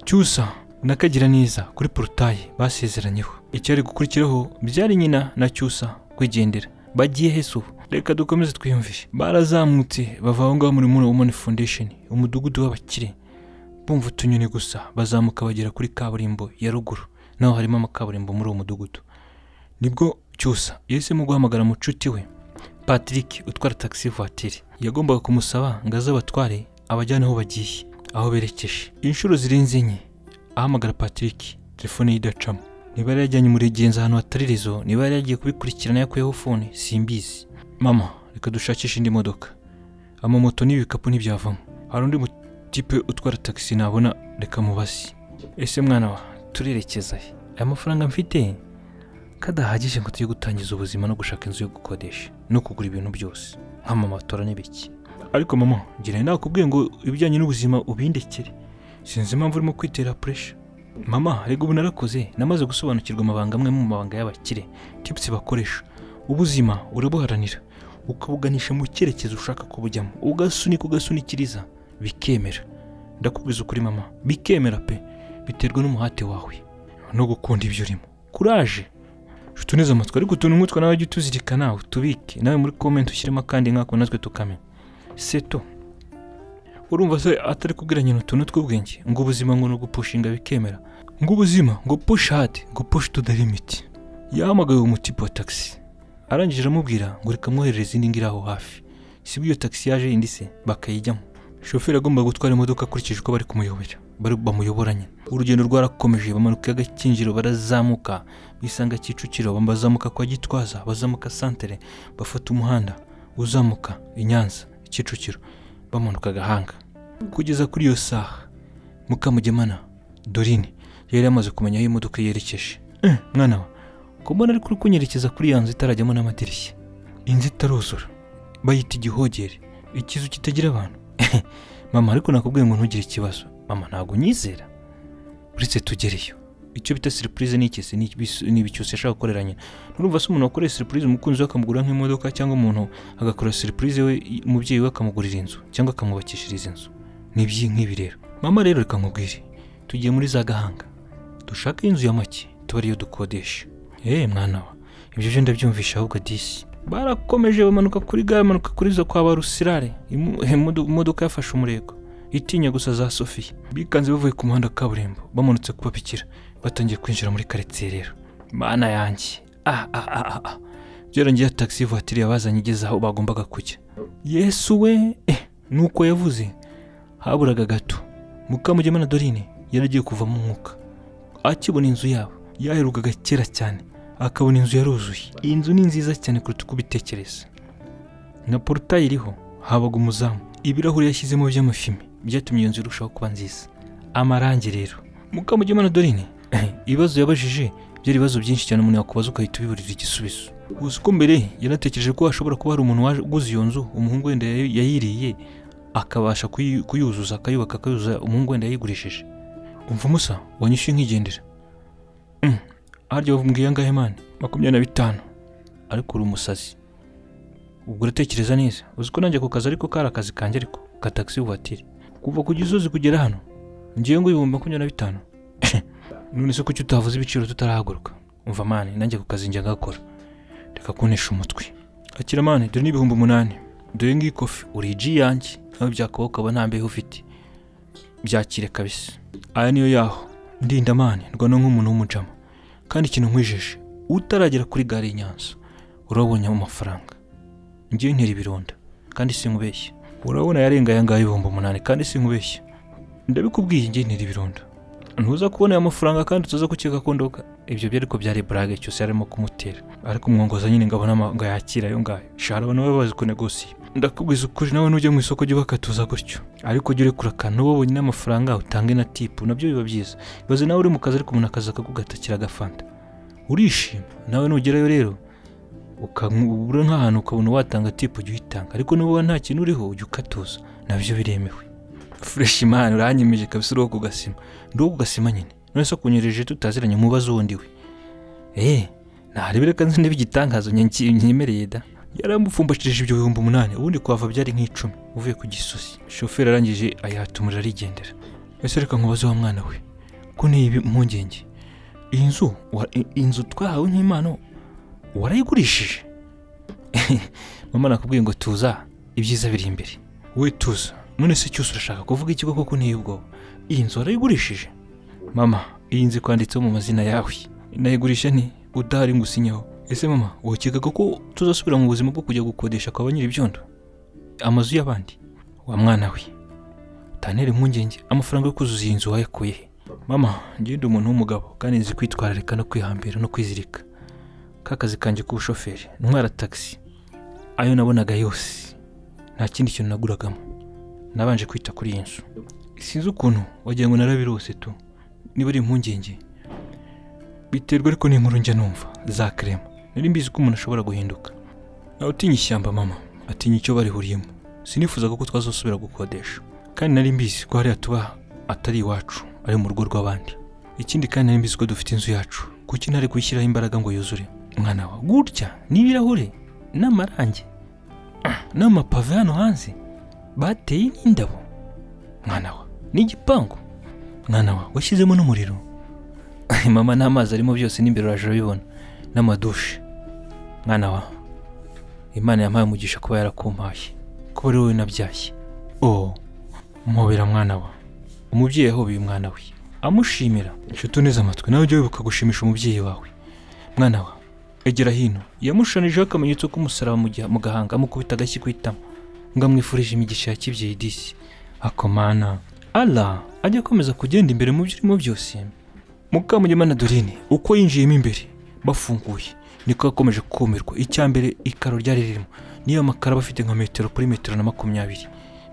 cyusa nakagira neza kuri porutaye basezeranyeho icyari gukurikiraho byari nyina na cyusa kwigendera bagiye hese ubu reka dukomeze twiyumvishe barazamutse bava aho ngaho muri muna wumani foundation umudugudu w'abakire bumva utunyoni gusa bazamuka bagera kuri kaburimbo ya ruguru naho harimo amakaburimbo muri uwo mudugudu nibwo cyusa yahisemo guhamagara mucuti we patrick utwara taxi voiture yagombaga kumusaba ngo aze abatware abajyane aho bagiye aho berekeje inshuro zirenze enye ahamagara patrick telefone ye idacamo niba yari yajyanye umuregenzi ahantu hatari rezo niba yari yagiye kubikurikirana yakuyeho fone simbizi mama reka dushakishe indi modoka amamoto n'ibikapu ntibyavamo hari undi mu tipe utwara tagisi nabona reka mubazi ese mwana wa turerekeza he aya mafaranga mfite kadahagije ngo tujye gutangiza ubuzima no gushaka inzu yo gukodesha no kugura ibintu byose nk'amamatora n'ibiki ariko mama ngira nakubwiye ngo ibijyanye n'ubuzima ubindekere sinzi impamvu urimo kwitera puresha mama rega ubu narakoze namaze gusobanukirwa amabanga amwe mu mabanga y'abakire tipusi bakoresha ubuzima urabuharanira ukabuganisha mu cyerekezo ushaka kubujyamo ugasunika ugasunikiriza bikemera ndakubwiza ukuri mama bikemera pe biterwa n'umuhate wawe no gukunda ibyo urimo kuraje nshuti uneze amatwi ariko utuntu nk'utwo nawe jya utuzirika nawe tubike nawe muri komenti ushyiremo akandi nk'ako natwe tukamenya seto urumva se atari kubwira nyina utuntu tw'ubwenge ngo ubuzima ngo ni ugupushinga bikemera ngo ubuzima ngo push hard ngo push to the limit yahamagaye umutipe wa taxi arangije aramubwira ngo reka mwoherereze indi ngira aho hafi sibwo iyo taxi yaje indi se bakayijyamo shoferi agomba gutwara imodoka akurikije uko bari kumuyobora bari bamuyoboranye urugendo rwarakomeje bamanuka agakinjiro barazamuka bisanga kicukiro bazamuka kwa gitwaza bazamuka santere bafata umuhanda uzamuka i nyanza kicukiro bamanuka agahanga kugeza kuri iyo saha mukamugemana dorine yari yamaze kumenya aho imodoka yerekeje "Eh, mwana wa ko mbona ariko uri kunyerekeza kuri ya nzu itarajyamo n'amadirishya inzu itaruzura bayita igihogere ikizu kitagira abantu mama ariko nakubwiye ngo ntugire ikibazo mama ntabwo unyizera uretse tugereyo icyo bita siripurize ni iki se? Ni ibis- ni ibicyusa yashaka gukorera nyina nurumva se umuntu wakoreye siripurize umukunzi we akamugura nk'imodoka cyangwa umuntu agakora siripurize we i- umubyeyi we akamugurira inzu cyangwa akamwubakishiriza inzu ni iby'i- nk'ibi rero mama rero reka nkubwire tugiye muri za gahanga dushake inzu ya make tuba ariyo dukodesha eee mwana wa ibyo byo ndabyumvisha ahubwo disi barakomeje bamanuka kuri gare bamanuka kuri zo kwa ba rusirare Imu- imodo- imodoka yafashe umurego itinya gusa za sofiya bikanze bavuye ku muhanda wa kaburimbo bamanutse kubapikira batangiye kwinjira muri karitsiye rero mana yanjye ah ah ah ah, ah byarangiye tagisi vuwatiri yabazanye igeze aho bagombaga kujya yesu we eh nuko yavuze haburaga gato mukamugema na dorine yaragiye kuvamo umwuka akibona inzu yabo yaherukaga kera cyane akabona inzu yaruzuye iyi nzu ni nziza cyane kuruta uko ubitekereza na porutaye iriho habaga umuzamu ibirahuri yashyizemo by'amafime byatumye iyo nzu irushaho kuba nziza amarangi rero mukamugema dorine ibibazo yabajije byari ibibazo byinshi cyane umuntu yakubaza ugahita ubiburira igisubizo gusa uko mbere yanatekereje ko hashobora kuba hari umuntu waje uguze iyo nzu umuhungu wenda yayi- yayiriye akabasha kuyi- kuyuzuza akayubaka akayuzuza umuhungu wenda yayigurishije umusa wanyishyuye nk'igendera Mm, harya wavumbwiye angahe mani makumyabiri na bitanu ariko uri umusazi ubwo uratekereza neza uzi ko nanjye ako kazi ariko kari akazi kanjye ariko ka tagisi vuwatire kuva ku gisozi kugera hano ngiye ngo ibihumbi makumyabiri na bitanu none se kuki utavuze ibiciro tutarahaguruka umva mani nanjye ako kazi njya gakora reka kuntisha umutwe akira mani dore n'ibihumbi umunani dore ngiyi kofi uri iji yanjye nawe byakabaho ukaba nta mbeho ufite byakire kabisa aya niyo yaho ndinda mani rwanda nk'umuntu w'umujama kandi ikintu nkwijeje utaragera kuri gare y'i Nyanza urabonye amafaranga ngiye ntera ibirunda kandi sinkubeshya urabona yarenga aya ngaya ibihumbi umunani kandi sinkubeshya ndabikubwiye ngiye ntera ibirunda ntuza kubona aya mafaranga kandi utaza gukeka ko ndoga ibyo byo ariko byari burage cyose yarimo kumutera ariko umwongoza nyine ngabona ama- ngo yakira ayo ngayo shara abantu baba bazi kunegosiye ndakubwiza ukuri nawe nujya mu isoko jya ubakatuza gutyo ariko jya urekura akantu wowe wonyine amafaranga utange na tipu nabyo biba byiza ibaze nawe uri mu kazi ariko umuntu akaza akagugatakira agafanta urishima nawe nugerayo rero ukabura nk'ahantu ukabona watanga tipu jya uyitanga ariko nuba nta kintu uriho ujya ukatuza nabyo biremewe fureshi imana uranyemeje kabisa uriho ku gasima ndi uwo ku gasima nyine none se kunyerejije tutaziranye umubazo wundi we eee narebera kandi niba igitangazo nyenki- nyemereye da yaramupfumbashije ibyo bihumbi umunani ubundi kuhava byari nk'icumi uvuye ku gisozi shoferi arangije ayihata umuriro arigendera ese reka nkubaze wa mwana we ko n'iyi impungenge iyi nzu wa- i- inzu twahawe nk'impano warayigurishije mama nakubwiye ngo tuza ibyiza biri imbere we tuza none se cyose urashaka kuvuga ikigo koko n'iyi ubwoba iyi nzu warayigurishije mama iyi nzu ikwanditseho mu mazina yawe nayigurisha ni udahari ngo usinyeho ese mama wokekaga ko tuzasubira mu buzima bwo kujya gukodesha kwa ba nyir'ibyondo amazu y'abandi wa mwana we utantere impungenge amafaranga yo kuzuza iyi nzu wayakuye he mama ngende umuntu w'umugabo kandi nzi kwitwararika no kwihambira no kwizirika ka kazi kanjye k'ubushoferi ntwara tagisi ayo nabonaga yose nta kindi kintu naguragamo nabanje kwita kuri iyi nzu sinzi ukuntu wagira ngo narabirose tu niba ari impungenge biterwa ariko n'inkuru njya numva za kerema nari mbizi ko umuntu ashobora guhinduka nawe utinya ishyamba mama atinya icyo barihuriyemo sinifuzaga ko twazasubira gukodesha kandi nari mbizi ko hariya tuba atari iwacu ari mu rugo rw'abandi ikindi kandi nari mbizi ko dufite inzu yacu kuki ntari kuyishyiraho imbaraga ngo yuzure mwana wa gutya n'ibirahure n'amarangi ah, n'amapave hano hanze bateye n'indabo mwana wa n'igipangu mwana wa washyizemo n'umuriro mama n'amazi arimo byose n'imbere uraje urabibona n'amadushe mwana wa imana yampaye umugisha kuba yarakumpaye kuba ari wowe nabyaye oh mpobera mwana wa umubyeyi yahobeye umwana we amushimira inshuti neza amatwi nawe ujya wibuka gushimisha umubyeyi wawe mwana wa egera hino yamushushanyijeho akamenyetso k'umusaraba mu giha- mu gahanga amukubita agashyi ku itama ngo amwifurije imigisha ya kibyeyi disi akomana ala ajya akomeza kugenda imbere mu byo urimo byose mukamugema na dorine uko yinjiyemo imbere bafunguye niko yakomeje kumirwa icya mbere ikaro ryari ririmo niyo makaro aba afite nka metero kuri metero na makumyabiri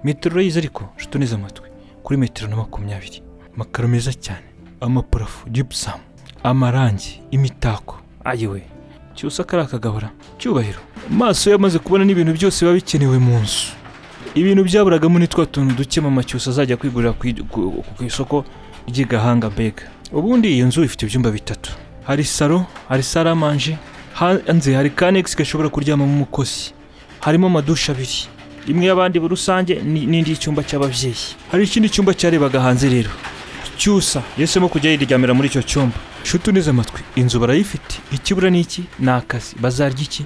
metero urayizi ariko nshuti neza amatwi kuri metero na makumyabiri amakaro meza cyane amaparafu jipusamu amarangi imitako ayiwe cyose akari akagabura cyubahiro amaso ye amaze kubona n'ibintu byose biba bikenewe mu nzu ibintu byaburagamo ni twa tuntu duke mama cyose azajya kwigurira ku i- ku ku isoko ry'igahanga mbega ubundi iyo nzu ifite ibyumba bitatu hari salo hari saramanje hanze hari kanegisi gashobora kuryamamo umukozi harimo amadusha abiri imwe y'abandi rusange ni- n'indi y'icyumba cy'ababyeyi hari ikindi cyumba cyarebaga hanze rero cyusa yahisemo kujya yiryamira muri icyo cyumba nshuti neza amatwi inzu barayifite ikibura ni iki ni akazi bazarya iki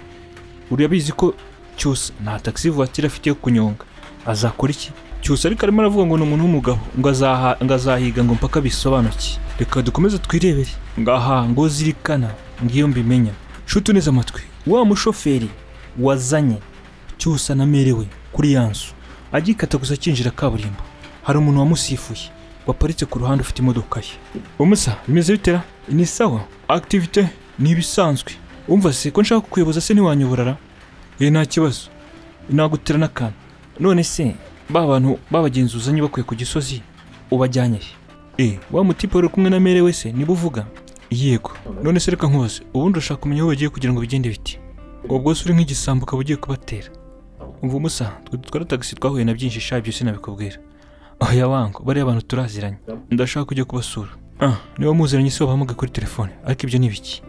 urabizi ko cyusa nta tagisi vuwatire afite yo kunyonga azakora iki cyusa ariko arimo aravuga ngo ni umuntu w'umugabo ngo azaha- ngo azahiga ngo mpaka bisobanuke reka dukomeze twirebere ngaha ngo zirikana ngiyo mbimenya nshuti neza amatwi wa mushoferi wazanye cyose anamerewe kuri ya nzu agikata gusa akinjira kaburimbo hari umuntu wamusifuye waparitse ku ruhande ufite imodoka ye umusa bimeze bitera ni sawa akitivite ni ibisanzwe umva se ko nshaka kukuyoboza se ntiwanyoborara eh nta kibazo nagutera n'akantu none se ba bantu babagenzi uzanye bakuye ku gisozi ubajyanye he eh wa mutipe wari kumwe na mere wese niba uvuga yego none se reka nkubaze ubundi urashaka kumenya aho bagiye kugira ngo bigende biti ubwo se uri nk'igisambo ukaba ugiye kubatera umva umusa twe dutwara tagisi twahuye na byinshi sha byose nabikubwira oya wango bariya bantu turaziranye ndashaka kujya kubasura ah niba muziranye se wabahamage kuri telefone ariko ibyo ni ibiki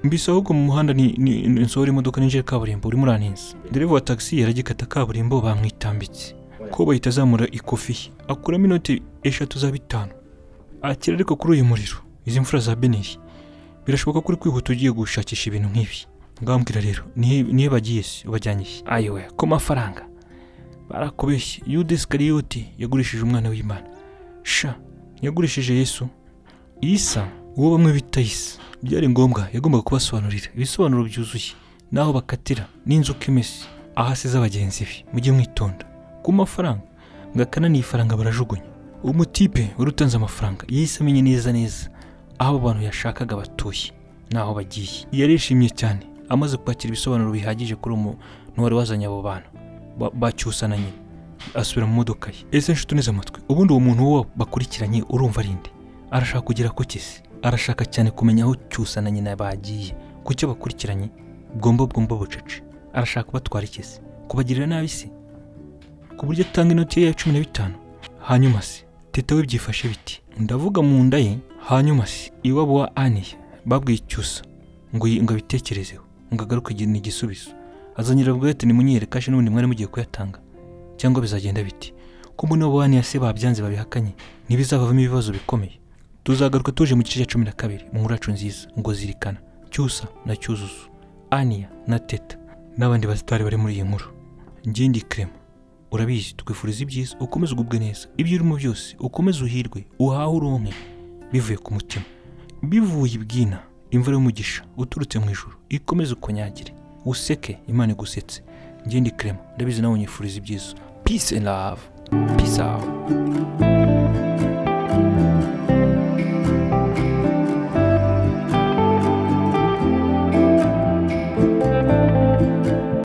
mbisa ahubwo mu muhanda ni ni- ni- nsohora imodoka ninjira kaburimbo urimo uraninza dereva wa tagisi yaragikata kaburimbo bamwitambitse ko bahita azamura ikofi ye akuramo inoti eshatu za bitanu akira ariko kuri uyu muriro izi mfura za beneri birashoboka ko uri kwihuta ugiye gushakisha ibintu nk'ibi ngambwira rero nihe nihe bagiye se ubajyanye he ayiwe ko mafaranga barakubeshye yuda isikariyoti yagurishije umwana w'imana sha yagurishije yesu isa uwo bamwe bita isa byari ngombwa yagombaga kubasobanurira ibisobanuro byuzuye n'aho bakatira n'inzuka imese ahasize abagenzi be mujye mwitonda ku mafaranga ngo akananiye ifaranga barajugunya umutipe wari utanze amafaranga yahise amenye neza neza aho abo bantu yashakaga batuye n'aho bagiye yarishimye cyane amaze kwakira ibisobanuro bihagije kuri uwo muntu wari wazanye abo bantu Ba- bacyusa na nyina asubira mu modoka ye ese nshuti uneze amatwi ubundi uwo muntu wo bakurikiranye urumva ari nde arashaka kugera ku kisi arashaka cyane kumenya aho cyusa na nyina bagiye ku cyo bakurikiranye bwomba bwomba bucece arashaka kubatwara ikisi kubagirira nabi se ku buryo atanga inoti ye ya cumi na bitanu hanyuma se teta we byifashe biti ndavuga mu nda ye hanyuma se iwabo wa aniya babwiye icyusa ngo yi- ngo abitekerezeho ngo agaruke igihe ni igisubizo azanyira bwa ati nimunyere kashi n'ubundi mwari mugiye kuyatanga cyangwa bizagenda biti ko mbona abo wa aniya se babyanze babihakanye ntibizavamo ibibazo bikomeye tuzagaruka tuje mu gice cya cumi na kabiri mu nkuru yacu nziza ngo zirikana cyusa na cyuzuzo aniya na teta n'abandi bazitari bari muri iyi nkuru ngindi kirema urabizi tukwifuriza ibyiza ukomeze ugubwe neza ibyo urimo byose ukomeze uhirwe uhahe uronke bivuye ku mutima bivuye ibwina imvura y'umugisha uturutse mu ijuru ikomeze ukonyagire useke imana igusetse ngindi kirema ndabizi nawe nyifuriza ibyiza peace and love peace out